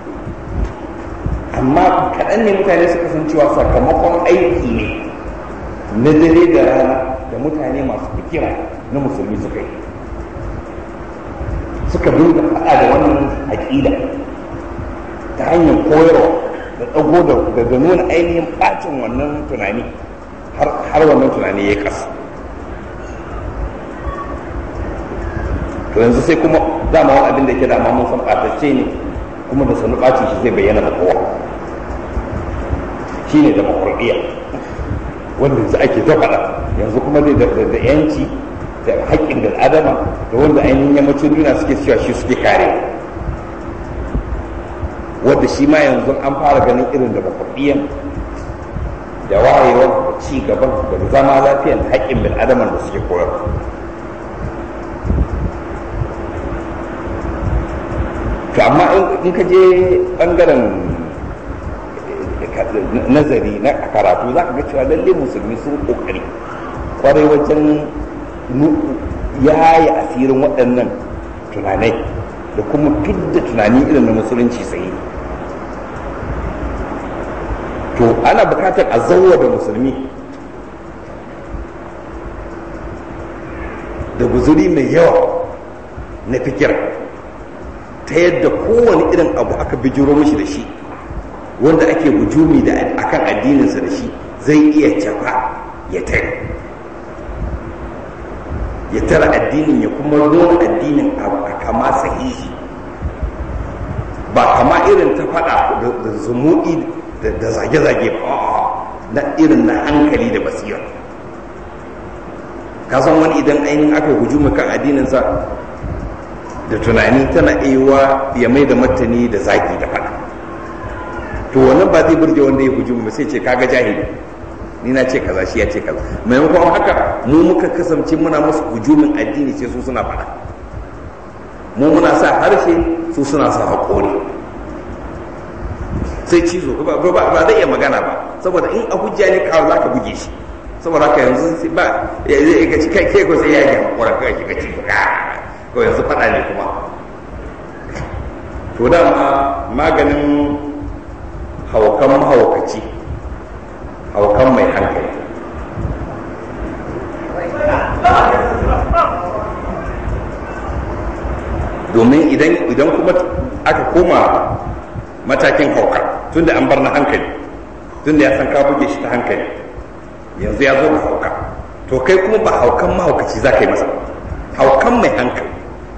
amma kaɗan ne mutane suka san cewa sakamakon aiki ne na dare da rana da mutane masu fikira na musulmi suka yi suka dinga faɗa da wannan aƙida ta hanyar koyarwa da ɗago da nuna ainihin ɓacin wannan tunani har wannan tunani ya kasa to yanzu sai kuma dama wani abin da ke dama mun san ɓatacce ne kuma da sanu ɓacin shi zai bayyana da kowa shi ne demokuraɗiyya wanda yanzu ake ta faɗa yanzu kuma dai da yanci da haƙƙin da adama da wanda ainihin yammacin duniya suke cewa shi suke kare wadda shi ma yanzu an fara ganin irin da bakwaɗiyan da wayewar ci gaban da zama lafiyan haƙƙin bil adaman da suke koyar to amma in ka je ɓangaren nazari na karatu za ka ga cewa lalle musulmi sun ƙoƙari kwarai wajen yayi asirin waɗannan tunanai da kuma fidda tunani irin na musulunci sai to ana bukatar a zauwa da musulmi da guzuri mai yawa na fikira ta yadda kowane irin abu aka bijiro mashi da shi wanda ake hujumi da akan addininsa da shi zai iya cafa ya tare ya tara addinin ya kuma nuna addinin a kama sahihi ba kama irin ta fada da zumuɗi da zage-zage ba na irin na hankali da basira kasan wani idan ainihin aka hujumi kan addininsa da tunani tana iya ya mai da martani da zagi da fada to wannan ba zai burge wanda ya hujumi ba sai ce kaga jahili ni na ce kaza shi ya ce kaza maimakon haka mu muka kasance muna musu hujumin addini sai su suna fada mu muna sa harshe su suna sa haƙori sai cizo ba zai iya magana ba saboda in a hujja ne kawo za ka buge shi saboda haka yanzu ba zai ga kai kai ko sai ya yi hakura kai ki gaci ko yanzu faɗa ne kuma to dama maganin haukan mahaukaci haukan mai hankali domin idan idan kuma aka koma matakin hauka tunda an bar na hankali tunda ya san ka buge shi ta hankali yanzu ya zo da hauka to kai kuma ba haukan mahaukaci za ka yi masa haukan mai hankali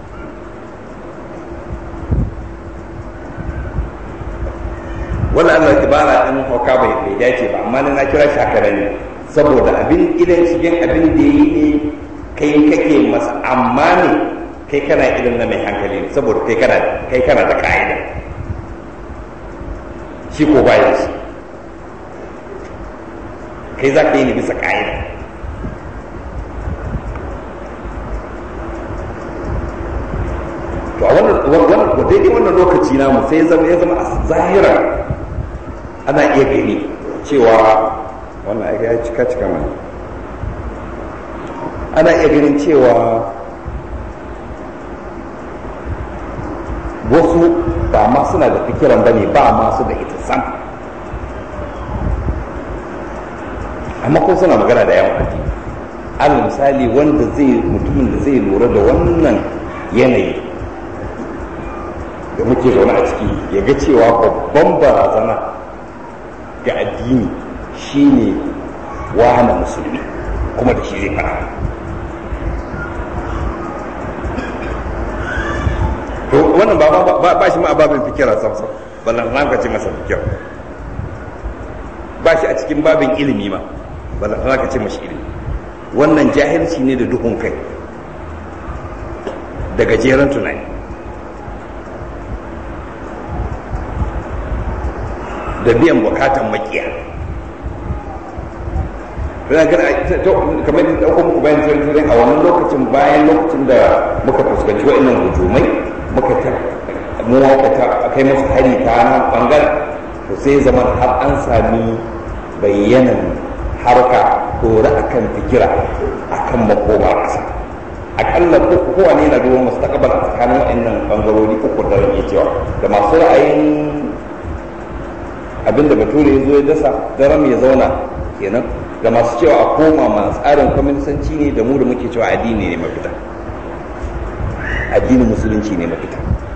wala Allah tibara din hauka bai bai dace ba amma na kira shi haka ne saboda abin idan shigen abin da yi ne kai kake masa amma ne kai kana irin na mai hankali ne saboda kai kana kai kana da ka'ida shi ko baya shi kai za ka yi ne bisa ka'ida to a wannan daidai wannan lokaci namu sai zama ya zama a zahira ana iya gani cewa wannan aiki ya cika cika mana ana iya ganin cewa wasu ba ma suna da fikiran bane ba ma su da ita sam amma ko suna magana da yawan addini alal misali wanda zai mutumin da zai lura da wannan yanayi da muke zaune a ciki ya ga cewa babban barazana ga addini shine wahana musulmi kuma da shi zai fara to wannan ba ba shi ma babin fikira samsam ballan ran ka ce masa fikira ba shi a cikin babin ilimi ma ballan ran ka ce mashi ilimi wannan jahilci ne da duhun kai da gajeren tunani da biyan bukatan makiya kamar da ɗaukar muku bayan tsirin a wannan lokacin bayan lokacin da muka fuskanci wa'annan hujumai muka ta mu ta kai musu hari ta nan bangaren to sai zaman har an sami bayyanan harka dore akan fikira akan makoma ƙasa akalla kowane na duban masu takabar a tsakanin wa'annan bangarori uku da rage cewa da masu ra'ayin abinda bature ya zo ya dasa daram ya zauna kenan da masu cewa a koma ma tsarin kwaminisanci ne da mu da muke cewa addini ne mafita addinin musulunci ne mafita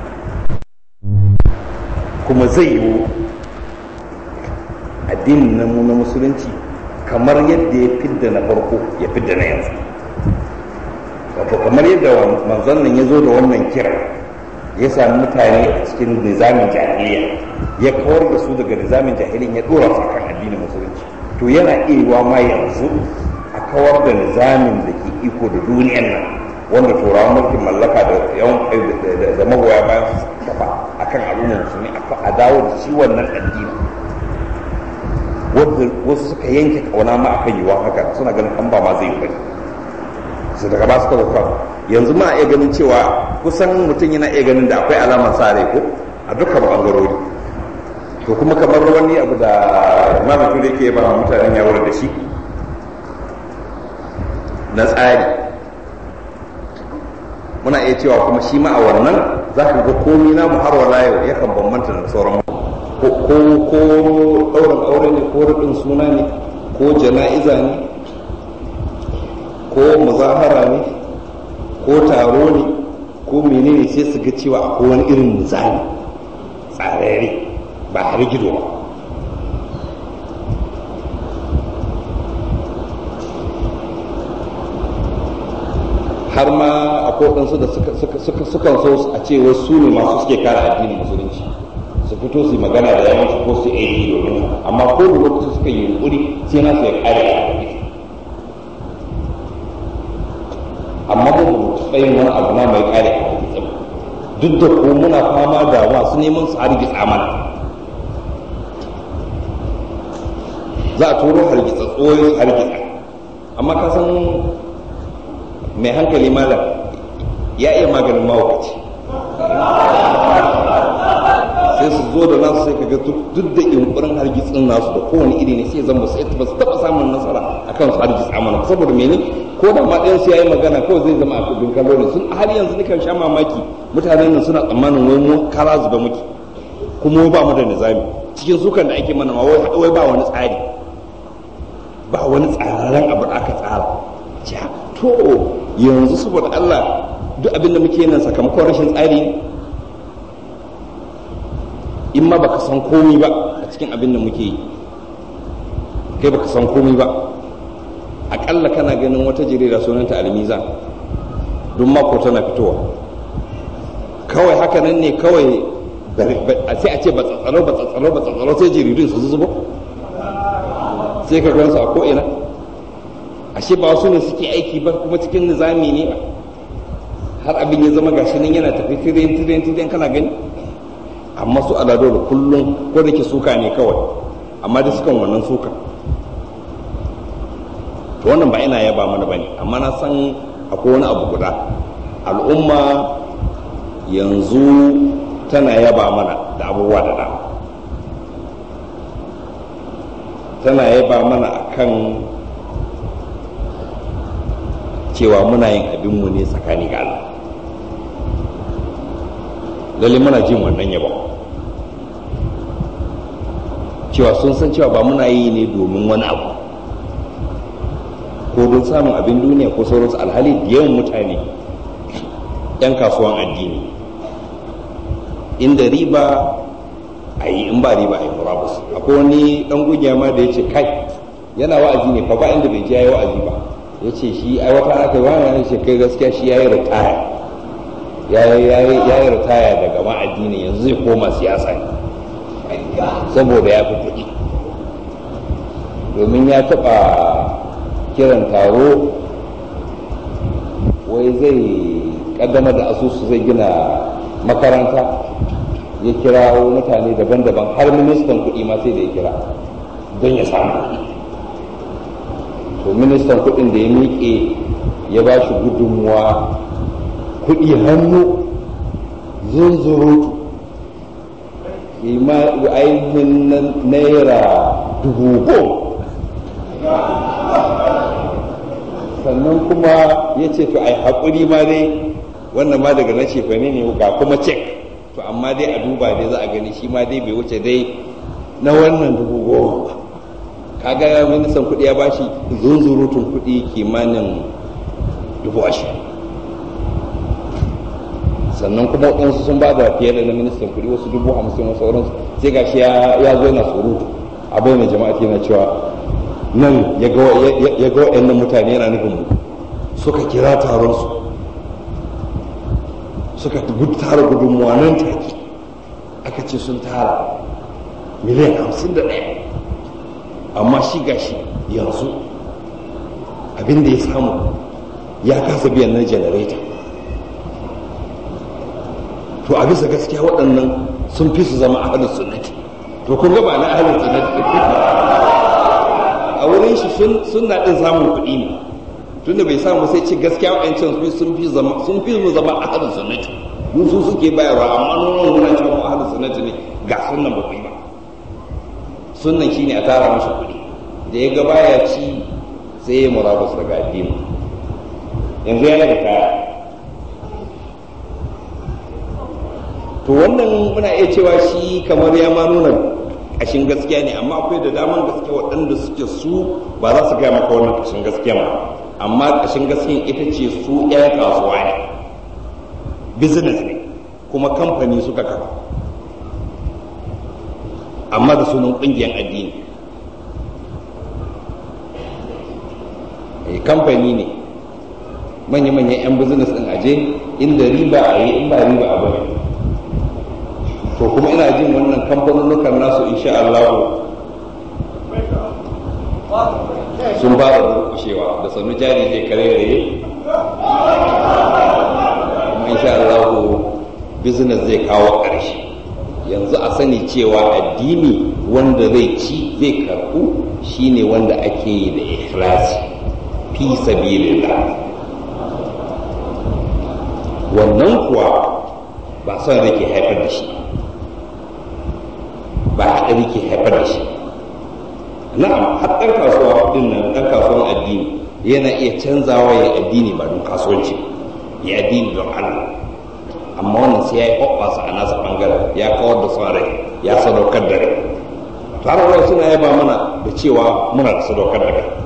kuma zai yiwu addinin na mu na musulunci kamar yadda ya fidda na farko ya fidda na yanzu wato kamar yadda manzon nan ya zo da wannan kira ya sami mutane a cikin nizamin jahiliya ya kawar da su daga nizamin jahiliya ya dora su kan addinin musulunci to yana iya ma yanzu a kawar da nizamin da ke iko da duniyan nan wanda turawan mulkin mallaka da yawan da magoya bayan su kafa akan al'ummar musulmi a dawo da shi wannan addini wanda wasu suka yanke kauna ma akan yiwuwa haka suna ganin an ba ma zai yi bane su daga ba su kawo kawo yanzu ma iya ganin cewa kusan mutum yana iya ganin da akwai alamar sa rai ko a dukkan bangarori to kuma kamar wani abu da imamu da ke ba mutanen ya da shi na tsari muna iya cewa kuma shi ma a wannan za ka ga komi na mu har wala yau yakan bambanta da sauran ko ko ɗaurin aure ne ko rudin suna ne ko jana'iza ne ko muzahara ne ko taro ne ko menene sai su ga cewa akwai wani irin nizami tsararre ba har gido ba har ma akwai waɗansu da sukan so a ce wasu ne masu suke kare addinin musulunci su fito su magana da yawanci ko su aiki domin amma ko da lokacin suka yi yunkuri sai na su ya kare addini amma ba mu taɓa yin wani abu na mai kare addini duk da ko muna fama da masu neman su hargitsa mana za a turo hargitsa tsoyi hargitsa amma ka san mai hankali malam ya iya maganin mawakaci sai su zo da nasu sai kaga duk da yunkurin hargitsin nasu da kowane iri ne sai zan ba su ba su taɓa samun nasara akan su hargitsa mana saboda mene ko da ma ɗayan su yayi magana kawai zai zama a kudin kallo ne sun har yanzu nikan sha mamaki mutanen nan suna tsammanin wai mu kara zuba muke kuma ba mu da nizami cikin sukan da ake mana ma wai ba wani tsari ba wani tsararren abu da aka tsara to yanzu saboda Allah duk abin da muke nan sakamakon rashin tsari ne in ma baka san komi ba a cikin abin da muke yi kai baka san komi ba akalla kana ganin wata jarida sunanta almizan don mako tana fitowa kawai haka nan ne kawai sai a ce ba tsatsalo ba tsatsalo ba tsatsalo sai jaridun su zubo sai ka gansu a ko'ina ashe ba wasu ne suke aiki ba kuma cikin nizami ne ba har abin ya zama gashi nan yana tafi tiren tiren tiren kana gani amma su alado da kullum ko da ke suka ne kawai amma da sukan wannan suka to wannan ba ina yaba mana bane amma na san akwai wani abu guda al'umma yanzu tana yaba mana da abubuwa da dama tana yaba mana akan cewa muna yin abinmu ne tsakani ga Allah lalle muna jin wannan yaba cewa sun san cewa ba muna yi ne domin wani abu ko don samun abin duniya ko sauransu alhali da yawan mutane 'yan kasuwan addini inda riba a yi in ba riba a yi murabus akwai wani dan gugiya ma da ya ce kai yana wa'azi ne fa ba inda bai ji ya yi wa'azi ba ya ce shi ai wata aka yi wani ya ce kai gaskiya shi ya yi ritaya ya yi ritaya daga ma addini yanzu zai koma siyasa ne saboda ya fi kuɗi domin ya taɓa kiran taro wai zai ƙaddamar da asusu zai gina makaranta ya kira mutane daban-daban har ministan kuɗi ma sai da ya kira don ya samu to ministan kuɗin da ya miƙe ya ba shi gudunmuwa kuɗi hannu zunzurutu ainihin naira dubu goma sannan kuma ya ce to ai haƙuri ma dai wannan ma daga na cefane ne ga kuma cek to amma dai a duba dai za a gani shi ma dai bai wuce dai na wannan dubu goma kaga ministan kuɗi ya bashi zunzurutun kuɗi kimanin dubu ashirin sannan kuma waɗansu sun ba da fiye da na ministan kuɗi wasu dubu hamsin wasu sauransu sai ga shi ya zo yana surutu a bayan jama'a ke na cewa nan ya ga waɗannan mutane yana nufin mu suka kira taron su suka tara gudunmuwa nan take aka ce sun tara miliyan hamsin da ɗaya amma shi gashi yanzu abin da ya samu ya kasa biyan na janareta to a bisa gaskiya waɗannan sun fi su zama ahalin sunnati to kun gaba na ahalin sunnati a wurin shi sun na ɗin samun kuɗi ne tunda bai samu sai ce gaskiya waɗancan sun fi zama sun fi mu zama ahalin sunnati mun su suke bayarwa amma nuna muna cewa ahalin sunnati ne ga sunnan ba ba sunnan shine a tara mashi kuɗi da ya gaba ya ci sai ya murabus daga addini yanzu yana da kaya to wannan muna iya cewa shi kamar ya ma nuna ƙashin gaskiya ne amma akwai da daman gaske waɗanda suke su ba za su gaya maka wannan ƙashin gaskiya ba amma ƙashin gaskiyan ita ce su 'yan kasuwa ne business ne kuma kamfani suka kafa amma da sunan ƙungiyar addini kamfani ne manya-manyan 'yan business ɗin aje inda riba a yi in ba riba a bari to kuma ina jin wannan kamfanonukan nasu insha Allah sun ba da durkushewa da sannu jari zai kare raye kuma insha Allah business zai kawo ƙarshe yanzu a sani cewa addini wanda zai ci zai karɓu shine wanda ake yi da ikhlasi fi sabilillah wannan kuwa ba son rake haifar da shi ba haɗari ke haifar da shi na'am har ɗan kasuwa ɗin nan ɗan kasuwan addini yana iya canzawa ya addini ba don kasuwanci ya addini don Allah amma wannan sai ya yi hoɓɓasa a nasa ɓangaren ya kawar da son rai ya sadaukar da rai to har wani suna yaba mana da cewa muna da sadaukar da kai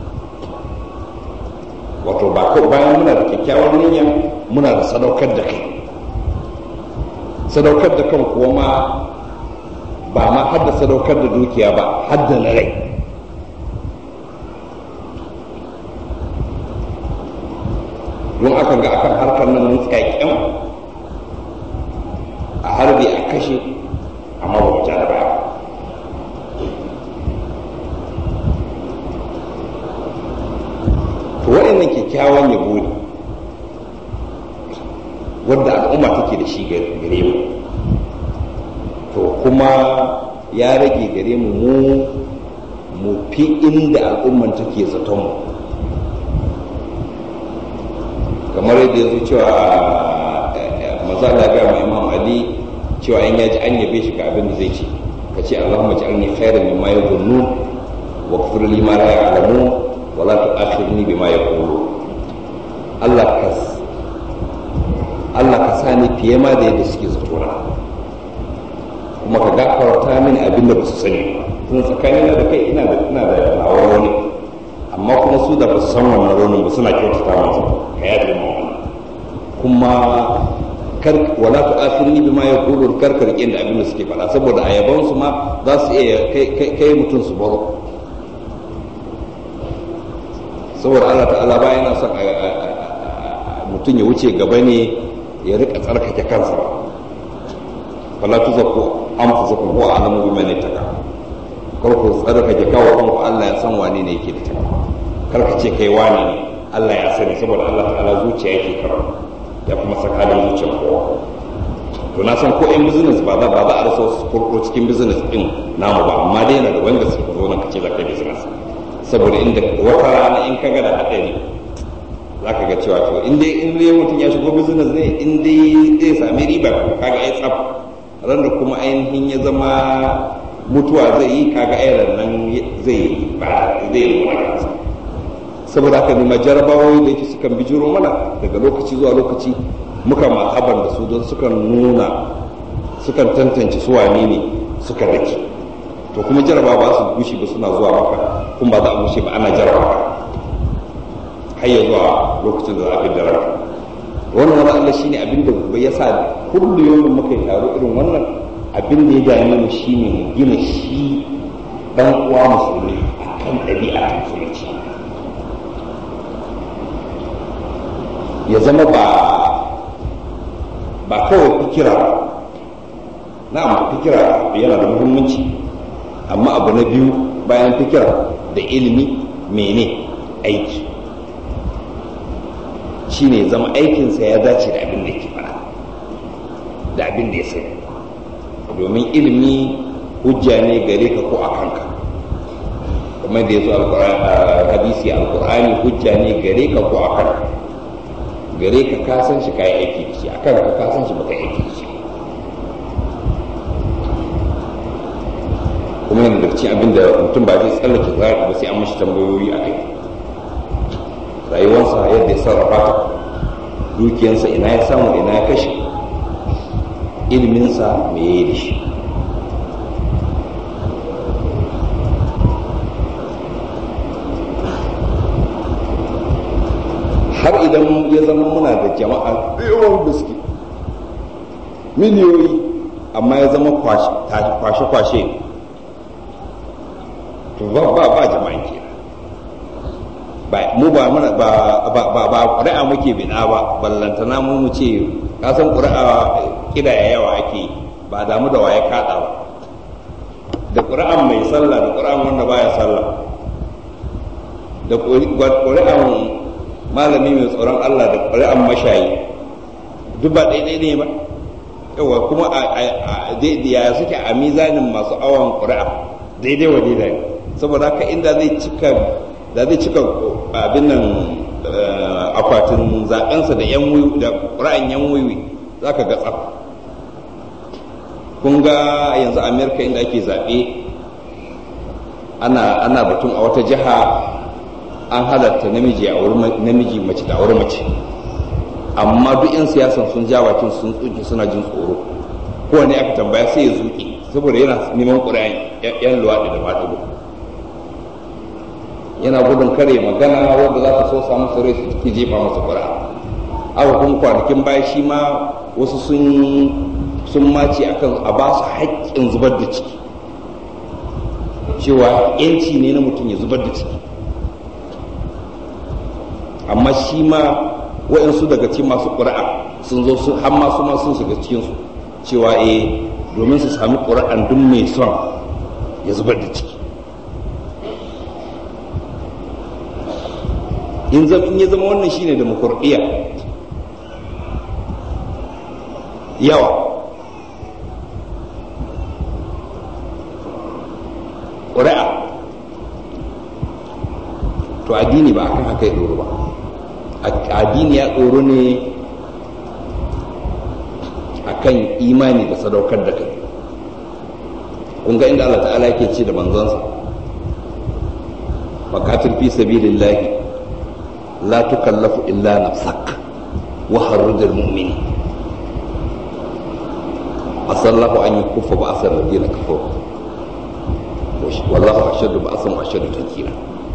wato ba ko bayan muna da kyakkyawar niyya muna da sadaukar da kai sadaukar da kan kuwa ma ba ma har da sadaukar da dukiya ba har da na rai don aka ga akan harkar nan mun tsakakken a harbi a kashe amma ba mu da baya to waɗannan kyakkyawan yabo ne wadda al'umma take da shi gare mu to kuma ya rage gare mu mu mu fi inda al'umman take zaton mu kamar yadda ya zo cewa maza Allah ga mu Imam Ali cewa in yaji an yabe shi ga abin da zai ce ka ce Allahumma ja'alni khairan mimma yadhunnun wa ighfir li ma la ya'lamun wa la tu'akhirni bima yaqulun Allah ka Allah ka sani fiye ma da yadda suke zato na kuma ka gafarta mini abin da ba su sani tun tsakanina da kai ina da ina da nawa rauni amma kuma su da ba su san wannan raunin ba suna kyautata masa ka yaje ma wannan kuma kar wala tu akhirni bima yaqulu kar ka rike da abin da suke faɗa saboda ayaban su ma za su iya kai mutum su baro saboda Allah ta'ala ba yana son mutum ya wuce gaba ne ya rika tsarkake kansa ba fala tuzakku anfusakum huwa a'lamu biman ittaqa kar ku tsarkake kawo kanku Allah ya san wane ne yake da takawa kar ka ce kai wane ne Allah ya sani saboda Allah ta'ala zuciya yake karo ya kuma saka da zuciyar kowa to na san ko in business ba za ba za a rasa wasu kurkuro cikin business din namu ba amma dai yana da wanda suka zo nan kace za ka business saboda inda wata rana in ka ga da hadari za ka ga cewa to in dai in dai mutum ya shigo business ne in dai zai sami riba kaga ai tsaf ran da kuma ainihin ya zama mutuwa zai yi kaga ai nan zai ba zai yi wani kansa saboda haka ne majarabawoyi da yake sukan bijiro mana daga lokaci zuwa lokaci muka mahaban da su don sukan nuna sukan tantance su wane ne suka dake to kuma jaraba ba su gushi ba suna zuwa maka kuma ba za a gushe ba ana jaraba ka har ya zuwa lokacin da za a fi daren wannan wani Allah shine abin da gobe ya sa kullu yau muka yi taro irin wannan abin da ya dame mu shine mu gina shi dan uwa musulmi akan ɗabi'a ta musulunci ya zama ba ba kawai fikira ba na'am fikira yana da muhimmanci amma abu na biyu bayan fikira da ilimi mene aiki shi ne zama aikinsa ya dace da abin da ke fara da abin da ya sani domin ilimi hujja ne gare ka ko a kanka kamar da ya zo hadisi alkur'ani hujja ne gare ka ko a kanka gare ka ka san shi kayi aiki da shi akan ka ka san shi baka aiki da shi kuma yana da cikin abin da mutum ba zai tsallake zai ba sai an mashi tambayoyi a kai rayuwarsa yadda ya sarrafa ta dukiyarsa ina ya samu ina ya kashe iliminsa me ya yi da shi har idan ya zama muna da jama'a yawan gaske miliyoyi amma ya zama kwashe-kwashe to ba ba ba jama'in ke ba mu ba muna ba ba ba ba ƙuri'a muke bina ba ballantana mu mu ce ka san ƙuri'a kidaya yawa ake ba damu da waye kada ba da ƙuri'an mai sallah da ƙuri'an wanda baya sallah da ƙuri'an malami mai tsoron Allah da ƙuri'an mashayi duk ba daidai ne ba yawa kuma ya suke a mizanin masu awon ƙuri'a daidai wa daidai ne saboda haka inda zai cika da zai cika abin nan akwatin zaɓensa da yan da ƙura'an yan wiwi za ka ga tsaf kun ga yanzu amerika inda ake zaɓe ana ana batun a wata jiha an halatta namiji a wurin namiji mace da wurin mace amma duk 'yan siyasan sun ja bakin sun tsuke suna jin tsoro kowane aka tambaya sai ya zuƙi saboda yana neman ƙuri'an 'yan luwaɗi da maɗigo yana gudun kare magana wanda za ta so samu su rai su take jefa masa ƙuri'a aka kuma kwanakin baya shi ma wasu sun sun mace akan a ba su haƙƙin zubar da ciki cewa yanci ne na mutum ya zubar da ciki amma shi ma waɗansu daga cikin masu ƙuri'a sun zo su har masu ma sun shiga cikinsu cewa eh domin su sami ƙuri'an duk mai son ya zubar da ciki in ya zama wannan shine demokuraɗiyya yawa ƙuri'a to addini ba akan haka ya ɗoro ba addini ya ɗoro ne akan imani da sadaukar da kai kun ga inda Allah ta'ala yake ce da manzansa faqatil fi sabilillahi la tukallafu illa nafsak wa harrujal mu'minin asallahu an yakuffa ba'sal ladina kafaru wallahu ashaddu ba'san wa ashaddu tankira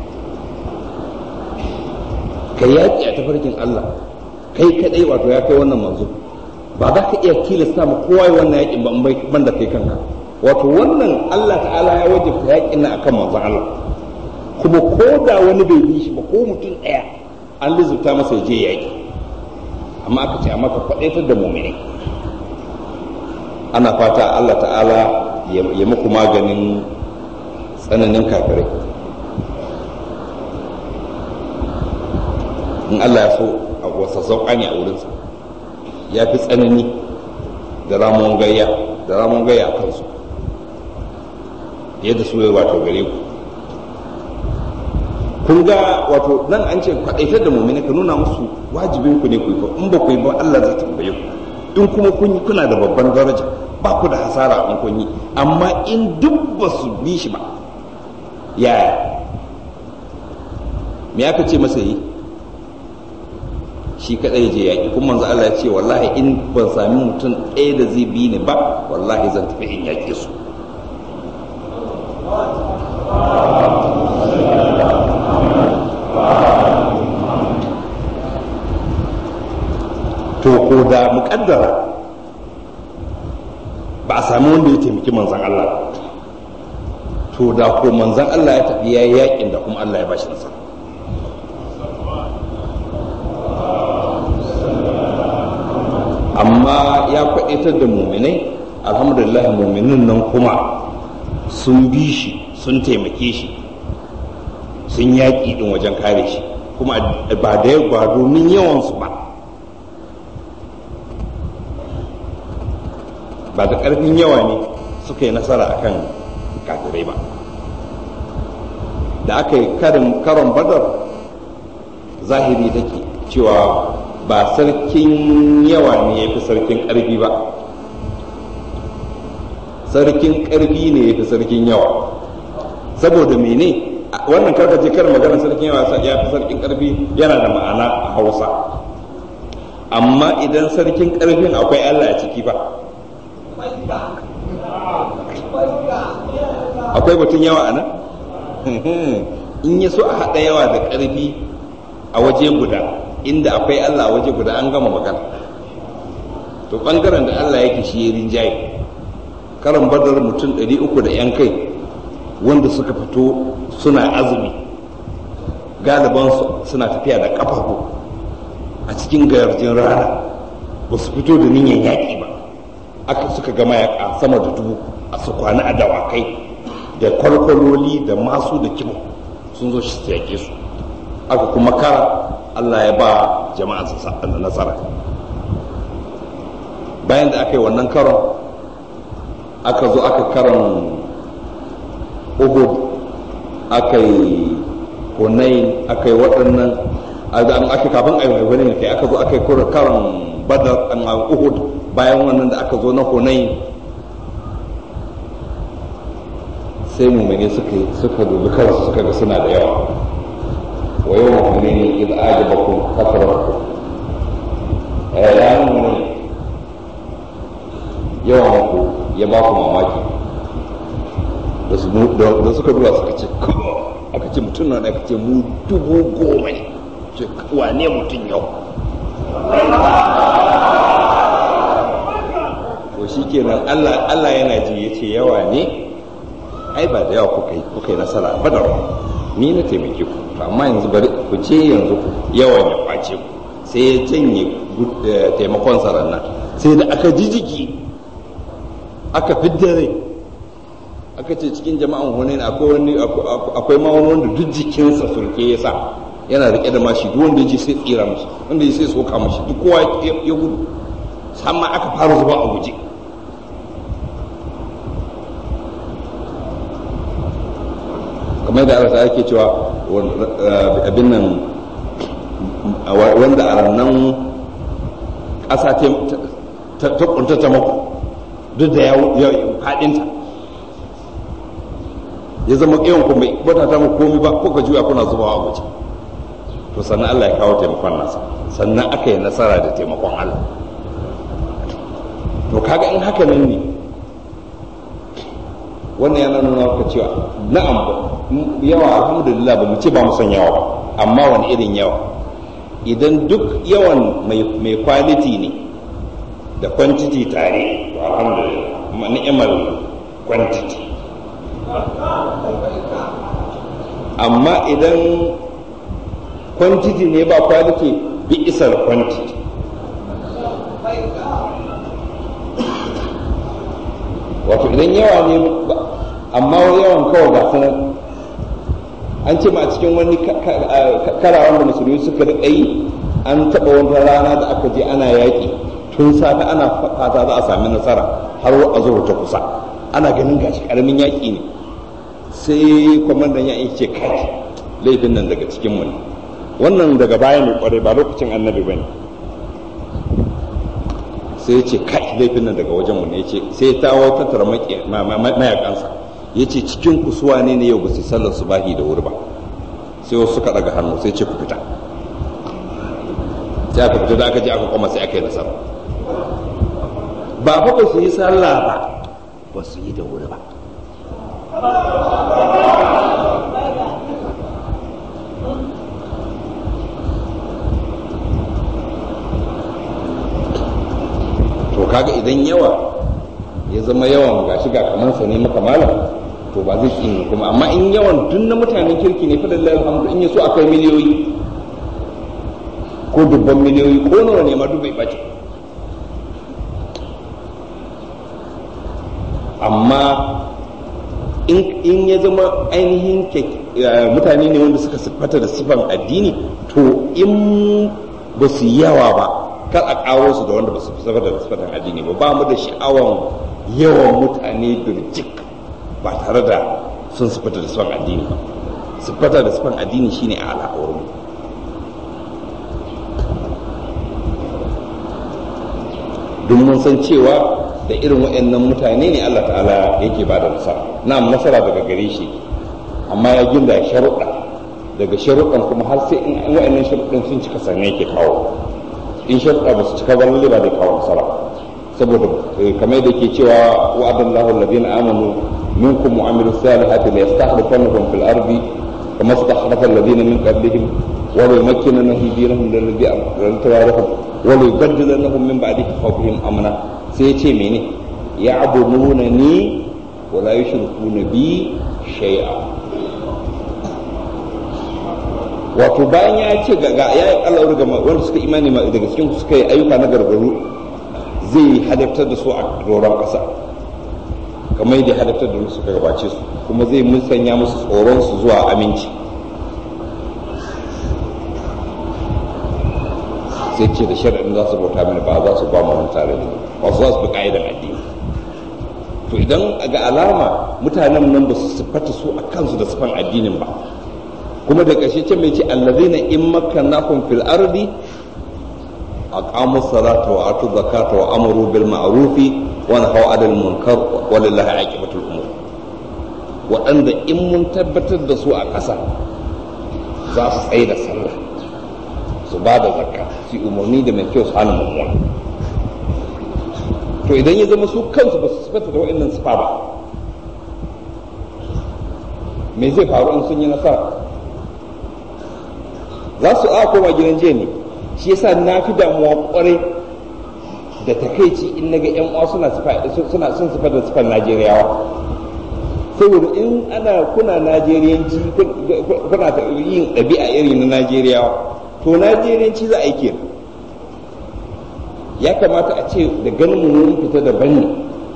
kai yaki a tafarkin Allah kai kadai wato ya kai wannan manzo ba za ka iya tilasta ma kowa yi wannan yakin ban da kai kanka wato wannan Allah ta'ala ya wajibta yakin nan akan manzon Allah kuma ko da wani bai bi shi ba ko mutum ɗaya an lizurta masa ya je yaki amma aka ce amma ka faɗaitar da mu'mini ana fata Allah ta'ala ya muku maganin tsananin kafirai in Allah ya so a wasa sauƙa ne a wurinsa ya fi tsanani da ramon gayya da ramon gayya a kansu yadda su yi wato gare ku kun ga wato nan an ce kwaɗaitar da mummina ka nuna musu wajibin ku ne ku yi in ba ku yi ba Allah zai tambaye ku in kuma kun yi kuna da babban daraja ba ku da hasara in kun yi amma in duk ba su bi shi ba yaya me aka ce masa yi shi kadai je yaki kuma manzo Allah ya ce wallahi in ban sami mutum ɗaya da zai bi ni ba wallahi zan tafi in yake su to ko da muƙaddara ba a sami wanda ya taimaki manzan Allah to da ko manzan Allah ya tafi ya yi yakin da kuma Allah ya bashi nasara amma ya kwaɗaitar da muminai alhamdulillah muminin nan kuma sun bi shi sun taimake shi sun yaƙi ɗin wajen kare shi kuma ba da ba domin yawansu ba ba da ƙarfin yawa ne suka yi nasara akan kafirai ba da aka yi karon badar zahiri take cewa ba sarkin yawa ne ya fi sarkin ƙarfi ba sarkin ƙarfi ne ya fi sarkin yawa saboda mene wannan karkace kar magana sarkin yawa ya fi sarkin ƙarfi yana da ma'ana a hausa amma idan sarkin ƙarfin akwai allah a ciki ba akwai batun yawa a nan in ya so a haɗa yawa da ƙarfi a waje guda inda akwai Allah a waje guda an gama magana to ɓangaren da Allah yake shi ya rinjaye karan badar mutum ɗari uku da ‘yan kai wanda suka fito suna azumi galibansu suna tafiya da ƙafafu a cikin gayarjin rana ba su fito da niyyar yaƙi ba aka suka gama yaƙa sama da dubu a su kwana a dawakai da kwalkwaloli da masu da kimo sun zo shi yaƙe su aka kuma kara Allah ya ba jama'a nasara bayan da aka yi wannan karon aka zo aka karon uhud aka yi hunain aka yi waɗannan aka kafin a yi wani kai aka zo aka yi karon badar an uhud bayan wannan da aka zo na hunain sai mumini suka suka dubi kansu suka ga suna da yawa wa yau mumini idza ajabakum kasratukum ya mumini yawan ku ya ba ku mamaki da suka duba suka ce aka ce mutum na aka ce mu dubu goma ne ce wane mutum yau to shi kenan Allah yana ji ya ce yawa ne ai ba da yawa kuka yi kuka yi nasara ba da ni na taimake ku to amma yanzu bari ku ce yanzu yawan ya kwace ku sai ya janye taimakon saran nan sai da aka ji jiki aka fidda rai aka ce cikin jama'an hunain akwai wani akwai ma wani wanda duk jikinsa surke ya sa yana rike da mashi duk wanda ya ji sai tsira mashi wanda ya sai soka mashi duk kowa ya gudu sama aka fara zuba a guje kamar da Allah yake cewa abin nan wanda a rannan ƙasa ta kuntata maku duk da ya faɗinta ya zama ƙiyon ku mai bata ta muku komi ba kuka juya kuna zubawa a guje to sannan Allah ya kawo taimakon nasa sannan aka yi nasara da taimakon Allah to kaga in haka nan ne wannan yana nuna maka cewa na'am yawa alhamdulillah ba mu ce ba mu son yawa ba amma wani irin yawa idan duk yawan mai quality ne da quantity tare to alhamdulillah ni'imar quantity amma idan quantity ne ba quality bi isar quantity wato idan yawa ne amma yawan kawai ga sanar an ce ma a cikin wani karawan da musulmi suka riƙa yi an taɓa wata rana da aka je ana yaƙi tun safe ana fata za a sami nasara har a zuwa ta kusa ana ganin gashi ƙaramin yaƙi ne sai kwamandan ya ce kai laifin nan daga cikin mu ne wannan daga baya mai kwarai ba lokacin annabi ba ne sai ya ce kai laifin nan daga wajen mu ne ya ce sai ta wata tattara mayakansa ya ce cikin kusuwa ne ne yau ba su sallar su bahi da wuri ba sai wasu suka daga hannu sai ce ku fita sai aka fita da aka je aka koma sai aka yi nasara ba fa ba su yi sallah ba ba su yi da wuri ba to kaga idan yawa ya zama yawan gashi ga kamar sa ne maka malam to ba zai kin kuma amma in yawan duk na mutanen kirki ne fadalla alhamdu in yaso akai miliyoyi ko dubban miliyoyi ko nawa ne ma duk bai bace amma in ya zama ainihin mutane ne wanda suka siffata da siffan addini to in ba su yawa ba kar a kawo su da wanda ba su fi da siffatan addini ba ba mu da sha'awan yawan mutane birjik ba tare da sun siffata da siffan addini ba siffata da siffan addini shine a al'awar mu duk mun san cewa da irin waɗannan mutane ne Allah ta'ala yake ba da nasara na'am nasara daga gare shi amma ya ginda sharuɗa daga sharuɗan kuma har sai in waɗannan sharuɗan sun cika sannan yake kawo in sharuɗa ba su cika ba lalle ba da kawo nasara saboda kamar da ke cewa wa'adallahu alladhina amanu minkum wa amilus salihati la yastakhlifannahum fil ardi kama istakhlafa alladhina min qablihim wa la yumakkinanna fi dinihim alladhi antarahum wa la yubaddilannahum min ba'di khawfihim amna sai ya ce mene ya abuduna ni wa la yushrikuna bi shay'a wato bayan ya ce ga ya yi Allah ga wanda suka imani daga cikin suka yi ayyuka na gargaru zai hadaftar da su a doron ƙasa kamar yadda hadaftar da su suka gabace su kuma zai musanya musu tsoron su zuwa aminci sai ce da shari'in za su bauta mini ba za su ba mu tare da ba su za su bi ka'idan addini to idan ga alama mutanen nan ba su siffata su a kansu da siffan addinin ba kuma da ƙarshe ce mai ce allazina in makkannakum fil ardi aqamu salata wa atu zakata wa amaru bil ma'ruf wa nahaw 'anil munkar walillahi aqibatul umur waɗanda in mun tabbatar da su a ƙasa za su tsaye da sallah su ba da zakka su umarni da mai kyau su hana mummuna to idan ya zama su kansu ba su sifata da waɗannan sifa ba me zai faru in sun yi nasara za su a koma gidan jiya ne shi yasa na fi damuwa kwarai da takaici in naga yan uwa suna suna sun sifa da sifar Najeriyawa saboda in ana kuna Najeriyanci kuna ta yin ɗabi'a irin na Najeriyawa to Najeriyanci za a yi kenan ya kamata a ce da ganin mu mun fita daban ne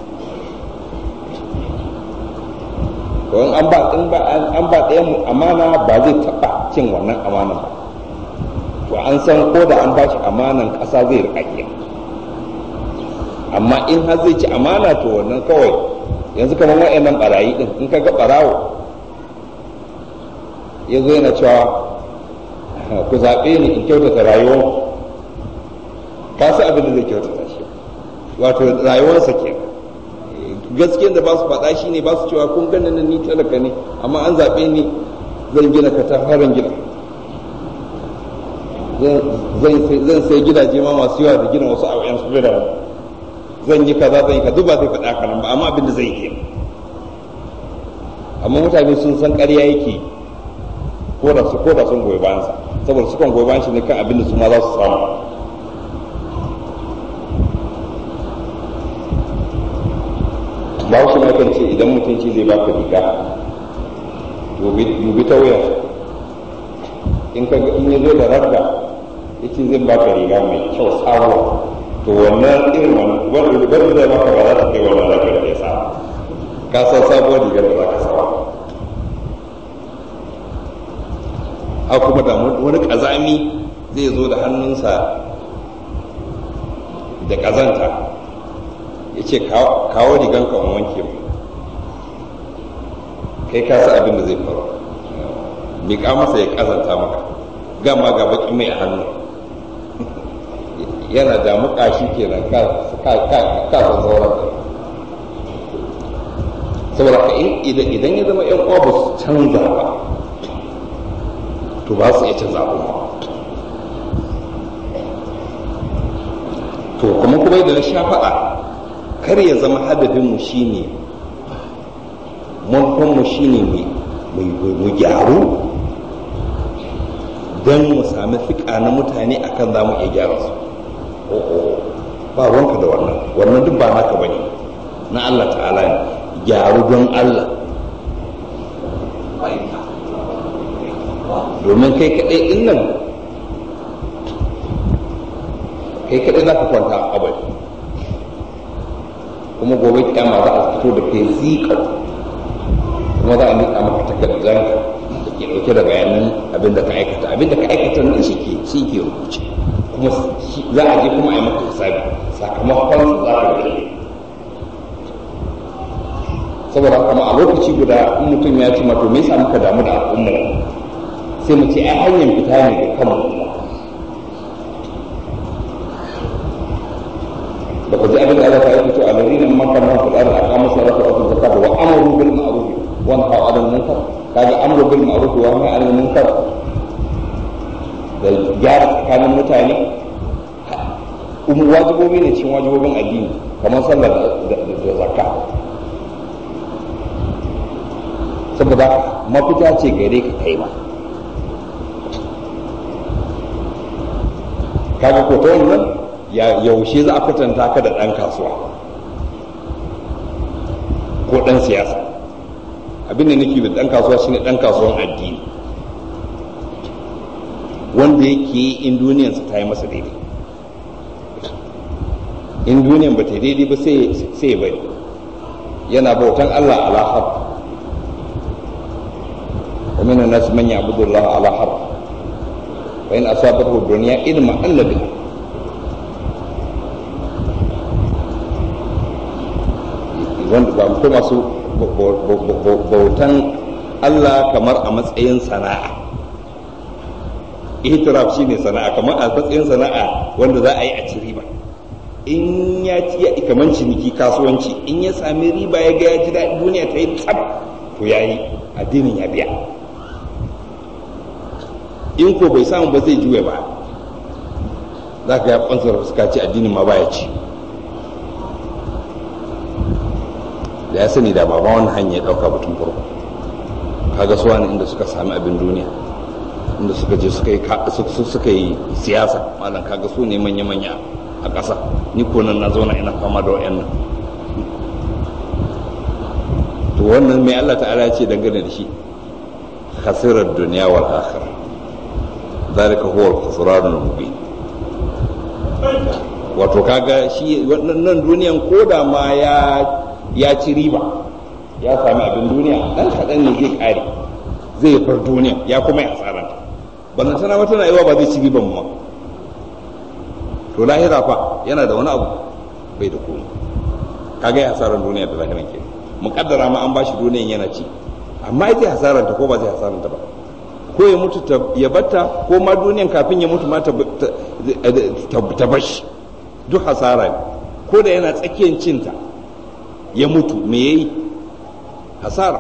to in an ba in ba an ba ɗayan mu amana ba zai taɓa cin wannan amanan ba to an san ko da an ba shi amanan ƙasa zai riƙa amma in har zai ci amana to wannan kawai yanzu kamar wa'annan barayi din in ka ga barawo ya zo yana cewa ku zaɓe ni in kyautata rayuwar ka san abin da zai kyautata shi wato rayuwarsa ke gaskiyar da ba su faɗa shi ne ba su cewa kun gani ni talaka ne amma an zaɓe ni zan gina katafaren gida zan sai gidaje ma masu yawa da gina wasu a wayan su zan yi kaza zan yi kaza ba zai faɗa haka nan ba amma abin da zai yi amma mutane sun san ƙarya yake ko da su ko da sun goyi bayan sa saboda su kan goyi bayan shi ne kan abin da su ma za su samu ba shi ma kan ce idan mutum ce zai baka riga dubi ta wuya in ka in ya zo da rabda yace zai baka riga mai kyau sabuwa to wannan irin wani rigar da zai maka ba za ta kai wannan rigar da ya sa ka san sabuwar rigar da za ka sawa a kuma da wani kazami zai zo da hannunsa da kazanta ya ce kawo riganka in wanke mu kai ka sa abin da zai faru miƙa masa ya kazanta maka gama ga baki mai a hannu yana da mukashi kenan ka san sauran saboda ka idan ya zama yan uwa ba su canza ba to ba su iya canza ba to kuma kuma da na sha faɗa kar ya zama hadafinmu shine manufanmu shine mu gyaru don mu sami fiƙa na mutane akan za mu iya gyara su ba wanka da wannan wannan duk ba naka bane na Allah ta'ala ne gyaru don Allah domin kai kaɗai ɗin nan kai kaɗai za ka kwanta a kabari kuma gobe kyama za a fito da kai zika kuma za a nika maka takardar da ke ɗauke da bayanan abin da ka aikata abin da ka aikata nan shi ke shi ke rubuce kuma za a je kuma a yi maka hisabi sakamakon za ka gani saboda kama a lokaci guda in mutum ya ci mato me yasa muka damu da al'umma sai mu ce ai hanyar fita ne ga kanmu da ku ji abin da Allah ta yi fito a lalina man kan nan fil ardi aqamu salata wa atu zakata wa amaru bil ma'ruf wa nahaw 'anil munkar kaga amru bil ma'ruf wa nahy 'anil munkar da gyara tsakanin mutane wajibobi ne cikin wajibobin addini kamar sallar da zakka saboda mafita ce gare ka kai ma kaga ko ta wannan yaushe za a kwatanta ka da ɗan kasuwa ko ɗan siyasa abin da nake da ɗan kasuwa shine ɗan kasuwan addini wanda yake yi in duniyansa ta yi masa daidai in duniyan ba ta daidai ba sai ya bari yana bautan Allah ala har wa minan nas man ya'budu Allah ala har fa in asabahu dunya idma annabi wanda ba ko masu bautan Allah kamar a matsayin sana'a itiraf shine sana'a kamar a matsayin sana'a wanda za a yi a ci riba in ya ci ya kamar ciniki kasuwanci in ya sami riba ya ga ya ji daɗi duniya ta yi tsab to to yayi addinin ya biya in ko bai samu ba zai juya ba za ka ya kwansar suka ce addinin ma baya ci da ya sani da baba wannan hanya ya dauka batun farko kaga su wani inda suka sami abin duniya inda suka je suka yi suka yi siyasa malam kaga su ne manya-manya a ƙasa ni ko nan na zauna ina fama da wayannan to wannan mai Allah ta'ala ce dangane da shi khasirar duniya wal akhirah zalika huwa al-khusran al-mubin wato kaga shi wannan duniyan koda ma ya ya ci riba ya sami abin duniya dan kaɗan ne zai ƙare zai far duniya ya kuma yi asaranta ballan tana wata na yawa ba zai ci riban mu to lahira fa yana da wani abu bai da komai kaga ya hasaran duniya da lahiran ke muƙaddara ma an ba shi duniyan yana ci amma zai hasaranta ko ba zai hasaranta ba ko ya mutu ya batta ko ma duniyan kafin ya mutu ma ta bashi duk hasara ne ko da yana tsakiyar cinta ya mutu me ya yi hasara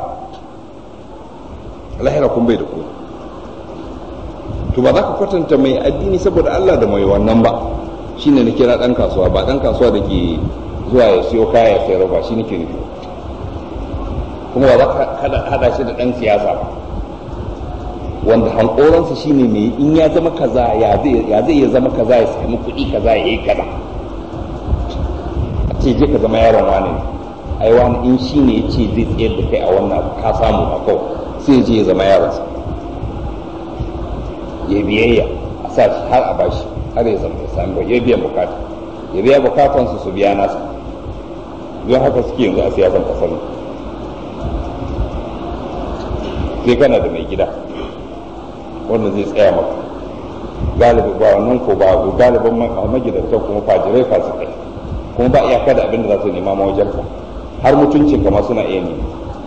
lahira kun bai da ku to ba za ka kwatanta mai addini saboda Allah da mai wannan ba shine na kira dan kasuwa ba dan kasuwa da ke zuwa ya siyo kaya ya sayar ba shi nake nufi kuma ba za ka hada shi da dan siyasa ba wanda hankoransa shine mai in ya zama kaza ya zai ya zama kaza ya sami kuɗi kaza ya yi kaza a ce je ka zama yaron wani ne ai wani in shi ne ya ce zai tsayar da kai a wannan ka samu a kawai sai je ya zama yaronsa ya biyayya a sa shi har a bashi har ya zama ya sami ya biyan bukata ya biya bukatansu su biya nasa don haka suke yanzu a siyasan kasar nan sai kana da mai gida wanda zai tsaya maka galibi ba wannan ko ba galibin magidantan kuma fajirai fasikai kuma ba iyaka da abin da za su nema ma wajen ka har mutuncin kama suna iya nema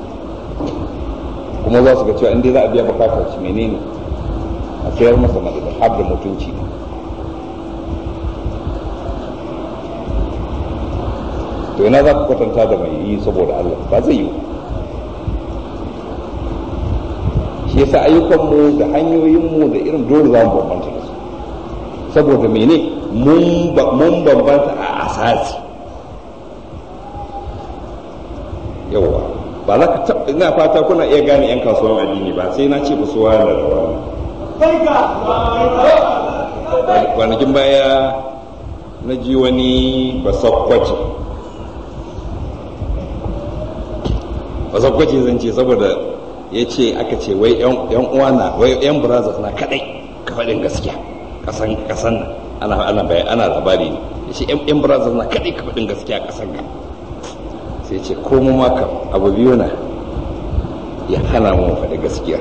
kuma za su ga cewa inda za a biya bukatar shi menene a sayar masa na da har da mutunci to ina za ku kwatanta da mai yi saboda Allah ba zai yi shi yasa ayyukanmu da hanyoyinmu da irin dole za mu bambanta da su saboda mene mun bambanta a asasi yawa ba za ka taɓa ina fata kuna iya gane 'yan kasuwan addini ba sai na ce ba su wani da wani kwanakin baya na ji wani basakwace basakwace zan ce saboda ya ce aka ce wai yan uwa na wai yan brothers na kadai ka faɗin gaskiya kasan kasan nan ana ana bayan ana labari ne ya ce yan brothers na kadai ka faɗin gaskiya kasan nan sai ce ko mu ma kam abu biyu na ya hana mu faɗi gaskiya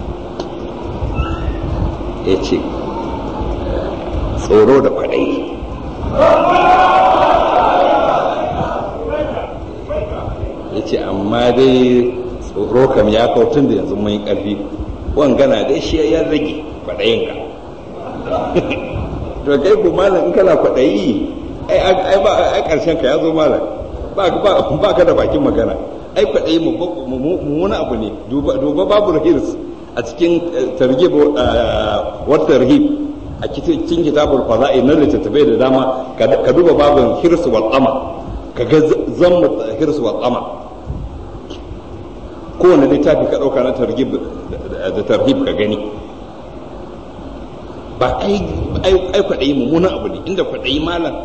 ya ce tsoro da kwaɗayi ya ce amma dai tsoro kam ya kawo tun da yanzu mun yi ƙarfi wangana dai shi ya rage kwaɗayin ka to kai ko malam in kana kwaɗayi ai ba ai ƙarshen ka ya zo malam ba ka da bakin magana ai kwaɗayi mummuna abu ne duba babu hirs a cikin targhib wa tarhib a cikin kitabul fada'i na littattafai da dama ka duba babin hirs wal qama ka ga zammu hirs wal qama kowane littafi ka ɗauka na targhib da tarhib ka gani ba ai ai kwaɗayi mummuna abu ne inda kwaɗayi malam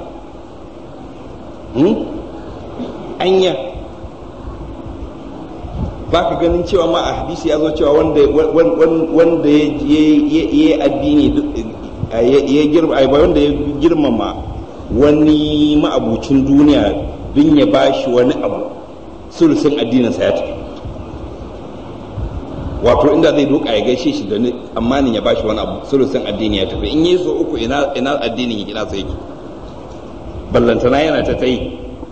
anya ba ka ganin cewa ma a hadisi ya zo cewa wanda wanda ya yi addini ya girma wanda ya girmama wani ma'abucin duniya don ya ba shi wani abu sulusun addininsa ya tafi wato inda zai doka ya gaishe shi da amanin ya ba shi wani abu sulusun addini ya tafi in yi so uku ina addinin ya gina sai yake ballantana yana ta ta yi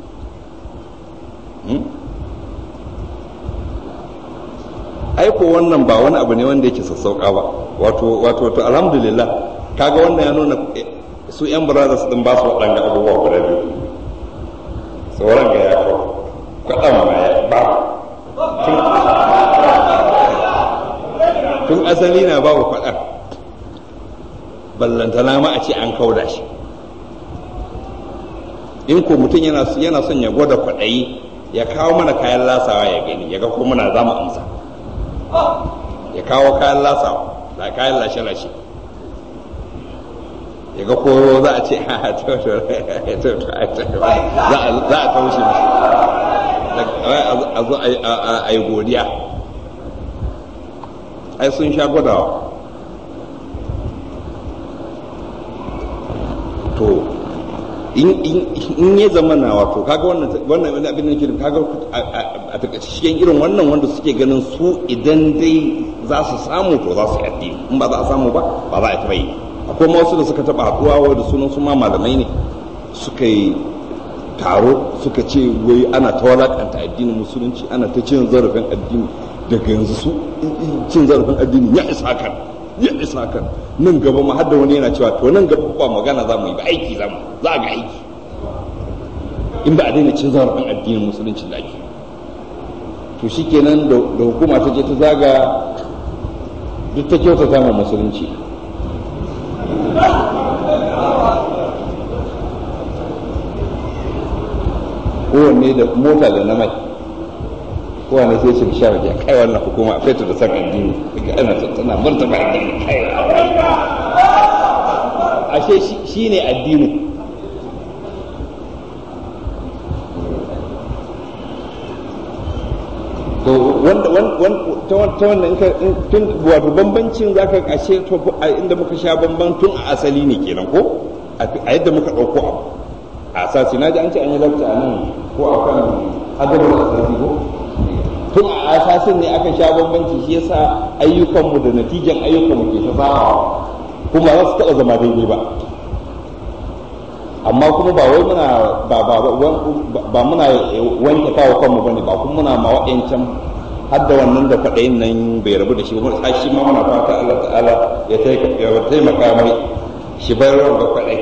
aiko wannan ba wani abu ne wanda yake sassauka ba wato wato to alhamdulillah kaga wannan ya nuna su yan brothers din ba su waɗanda abubuwa guda biyu sauran ga ya kawo kwaɗan ma ya ba tun asali na babu faɗar ballantana ma a ce an kauda shi in ko mutum yana yana son ya gwada kwaɗayi ya kawo mana kayan lasawa ya gani ya ga ko muna za mu amsa ya kawo kayan lasawa da kayan lashe-lashe ya ga ko za a ce za a taushe mashi a zo a yi godiya ai sun sha gwadawa to in ya zama na wato kaga wannan wannan abin da ke kaga a takaice cikin irin wannan wanda suke ganin su idan dai za su samu to za su yi addini in ba za a samu ba ba za a taɓa yi akwai ma wasu da suka taɓa haɗuwa da sunan su ma malamai ne suka yi taro suka ce wai ana ta walakanta addinin musulunci ana ta cin zarafin addini daga yanzu su cin zarafin addini ya isa kan ya isa kan nan gaba ma har da wani yana cewa to nan gaba ba magana za mu yi ba aiki za mu za a ga aiki in ba a daina cin zarafin addinin musulunci da ake to shikenan da hukuma ta je ta zaga duk ta kyautata ma musulunci kowanne da mota da na mai kowanne sai shi sha waje kai wannan hukuma a fetur da san addini daga ana tana martaba addini kai ashe shi ne addini to wanda ta wannan tun wato bambancin zaka ashe to inda muka sha bamban tun a asali ne kenan ko a yadda muka ɗauko abu a asasi na ji an ce an yi lafta a nan ko a kan adabar asasi ko tun a asasin ne aka sha bambanci shi yasa ayyukanmu da natijan ayyukanmu ke ta sabawa kuma za su taɓa zama daidai ba amma kuma ba wai muna ba ba ba muna wanke kawo kanmu bane ba kuma muna ma waɗancan har da wannan da kwaɗayin nan bai rabu da shi ba shi ma muna fata Allah ta'ala ya taimaka mai shi bayarwa ga kwaɗai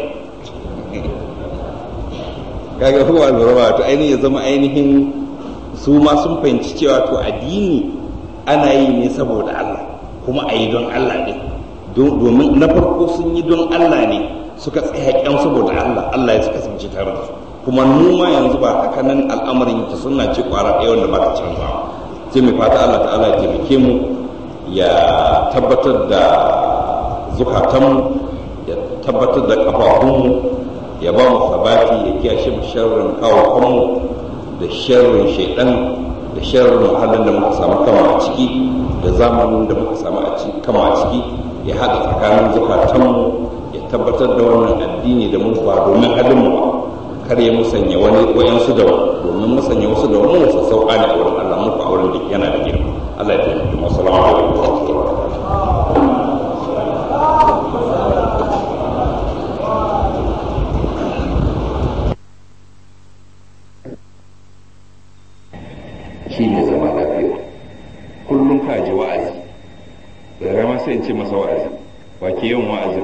kaga huwa lura to ainihin ya zama ainihin su ma sun fahimci cewa to addini ana yi ne saboda Allah kuma a yi don Allah ne domin na farko sun yi don Allah ne suka tsaya kyan saboda Allah Allah ya suka kasance tare da su kuma mu ma yanzu ba haka nan al'amarin ta sunna ce kwara ɗaya wanda ba ta canza sai mai fata Allah ta'ala ya taimake mu ya tabbatar da zukatanmu ya tabbatar da kafafunmu ya ba mu sabati ya kiyashe mu sharrin kawo kanmu da sharrin shaidan da sharrin muhallin da muka samu kama a ciki da zamanin da muka samu kama a ciki ya haɗa tsakanin zukatanmu ya tabbatar da wannan addini da mun ba domin halin mu kar ya musanya wani wayansu da domin musanya wasu da wani wasu sauƙa ne a wurin Allah muku a wurin da yana da girma Allah ya taimake mu assalamu alaikum wa rahmatullahi shi ne zama lafiya kullum ka ji wa'azi da rama sai in ce masa wa'azi ba ke yin wa'azi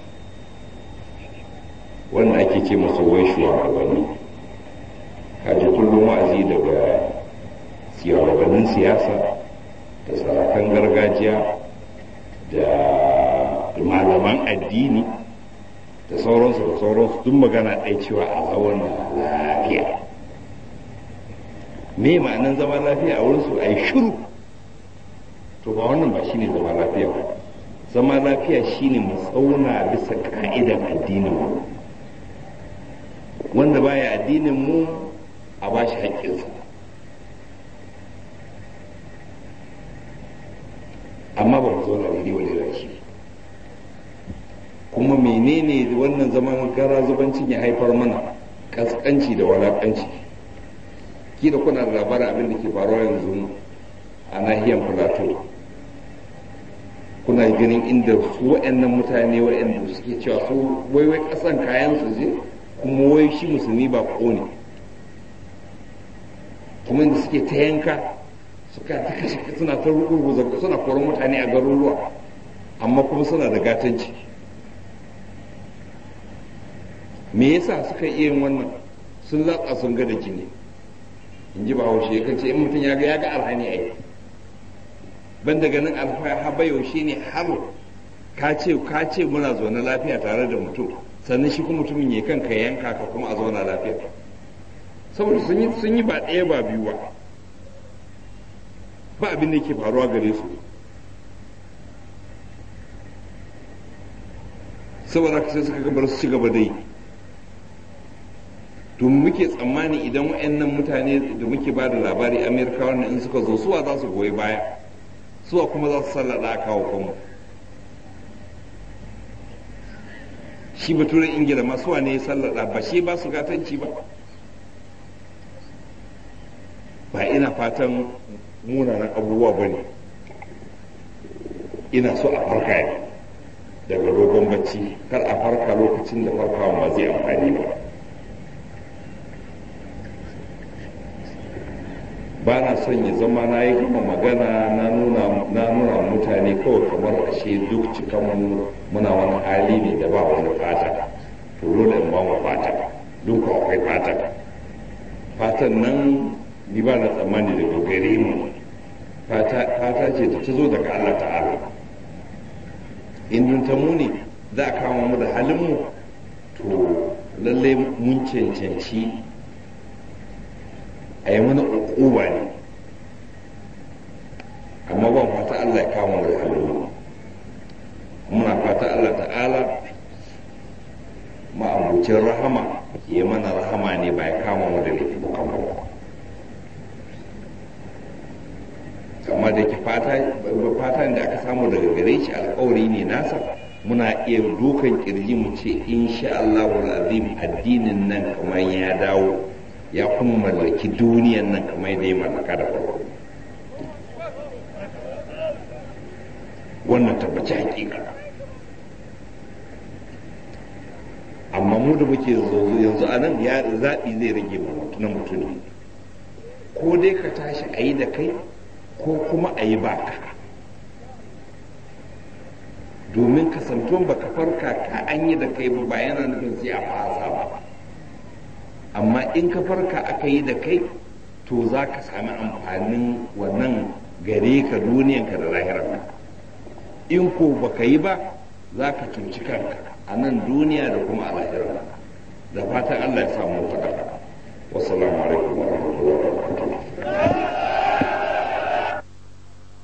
wanda ake ce masa wai shugabanni ka ji kullum wa'azi daga shugabannin siyasa da sarakan gargajiya da malaman addini da sauransu da sauransu duk magana ɗaya cewa a zauna lafiya me ma'anan zama lafiya a wurin su a yi shiru to ba wannan ba shine zama lafiya ba zama lafiya shine mu tsauna bisa ka'idan addinin mu wanda baya addinin mu a ba shi haƙƙinsa amma ba mu zauna daidai wani rashi kuma menene wannan zaman gara zubancin ya haifar mana kaskanci da walakanci kila kuna da labarin abin da ke faruwa yanzu a nahiyar plateau kuna ganin inda su waɗannan mutane waɗanda suke cewa su wai wai ƙasan kayan su je kuma wai shi musulmi ba ne kuma inda suke ta yanka suka ta kashe suna ta rugurguza suna koron mutane a garuruwa amma kuma suna da gatanci me yasa suka iya yin wannan sun latsa sun ga da jini in ji ba haushe kan ce in mutum ya ga ya ga arhani ai ban daga nan alhaba yaushe ne har ka ce ka ce muna zaune lafiya tare da mutum sannan shi kuma mutumin ya kanka yanka ka kuma a zauna lafiya saboda sun yi sun yi ba ɗaya ba biyu ba ba abin da yake faruwa gare su saboda sai suka gabar su ci gaba dai to muke tsammani idan waɗannan mutane da muke ba da labari amerika wannan in suka zo suwa za su goyi baya suwa kuma za su sallada a kawo kanmu shi baturen ingila ma suwa ne ya sallada ba shi ba su gatanci ba ba ina fatan munanan abubuwa ba ne ina so a farka ne daga dogon bacci kar a farka lokacin da farkawa ba zai amfani ba ba na son ya zama na yi gama magana na nuna mutane kawai kamar ashe duk cikan muna wani hali ne da ba wani fata to dole in ba mu fata duk akwai fata fatan nan ni ba na tsammani daga gare mu fata ce da ta zo daga Allah ta'ala in ta muni za a kama mu da halin mu to lallai mun cancanci a yi mana uquba ne amma ban fata Allah ya kama mu da halin muna fata Allah ta'ala ma'abucin rahama ya mana rahama ne ba ya kama mu da laifukan ba amma da ke fata da aka samu daga gare shi alkawari ne nasa muna iya dukan kirji mu ce insha Allah azim addinin nan kamar ya dawo ya kuma mallaki duniyan nan kamar da ya mallaka da farko wannan tabbaci hakika amma mu da muke yanzu a nan ya zaɓi zai rage na mutum ko dai ka tashi a yi da kai ko kuma a yi baka domin kasantuwan baka farka ka an yi da kai ba yana nufin sai a fasa ba amma in ka farka aka yi da kai to za ka sami amfanin wannan gare ka duniyanka da lahirarka in ko baka yi ba za ka cuci kanka a nan duniya da kuma a lahirarka da fatan allah ya samu ta wasu alaikum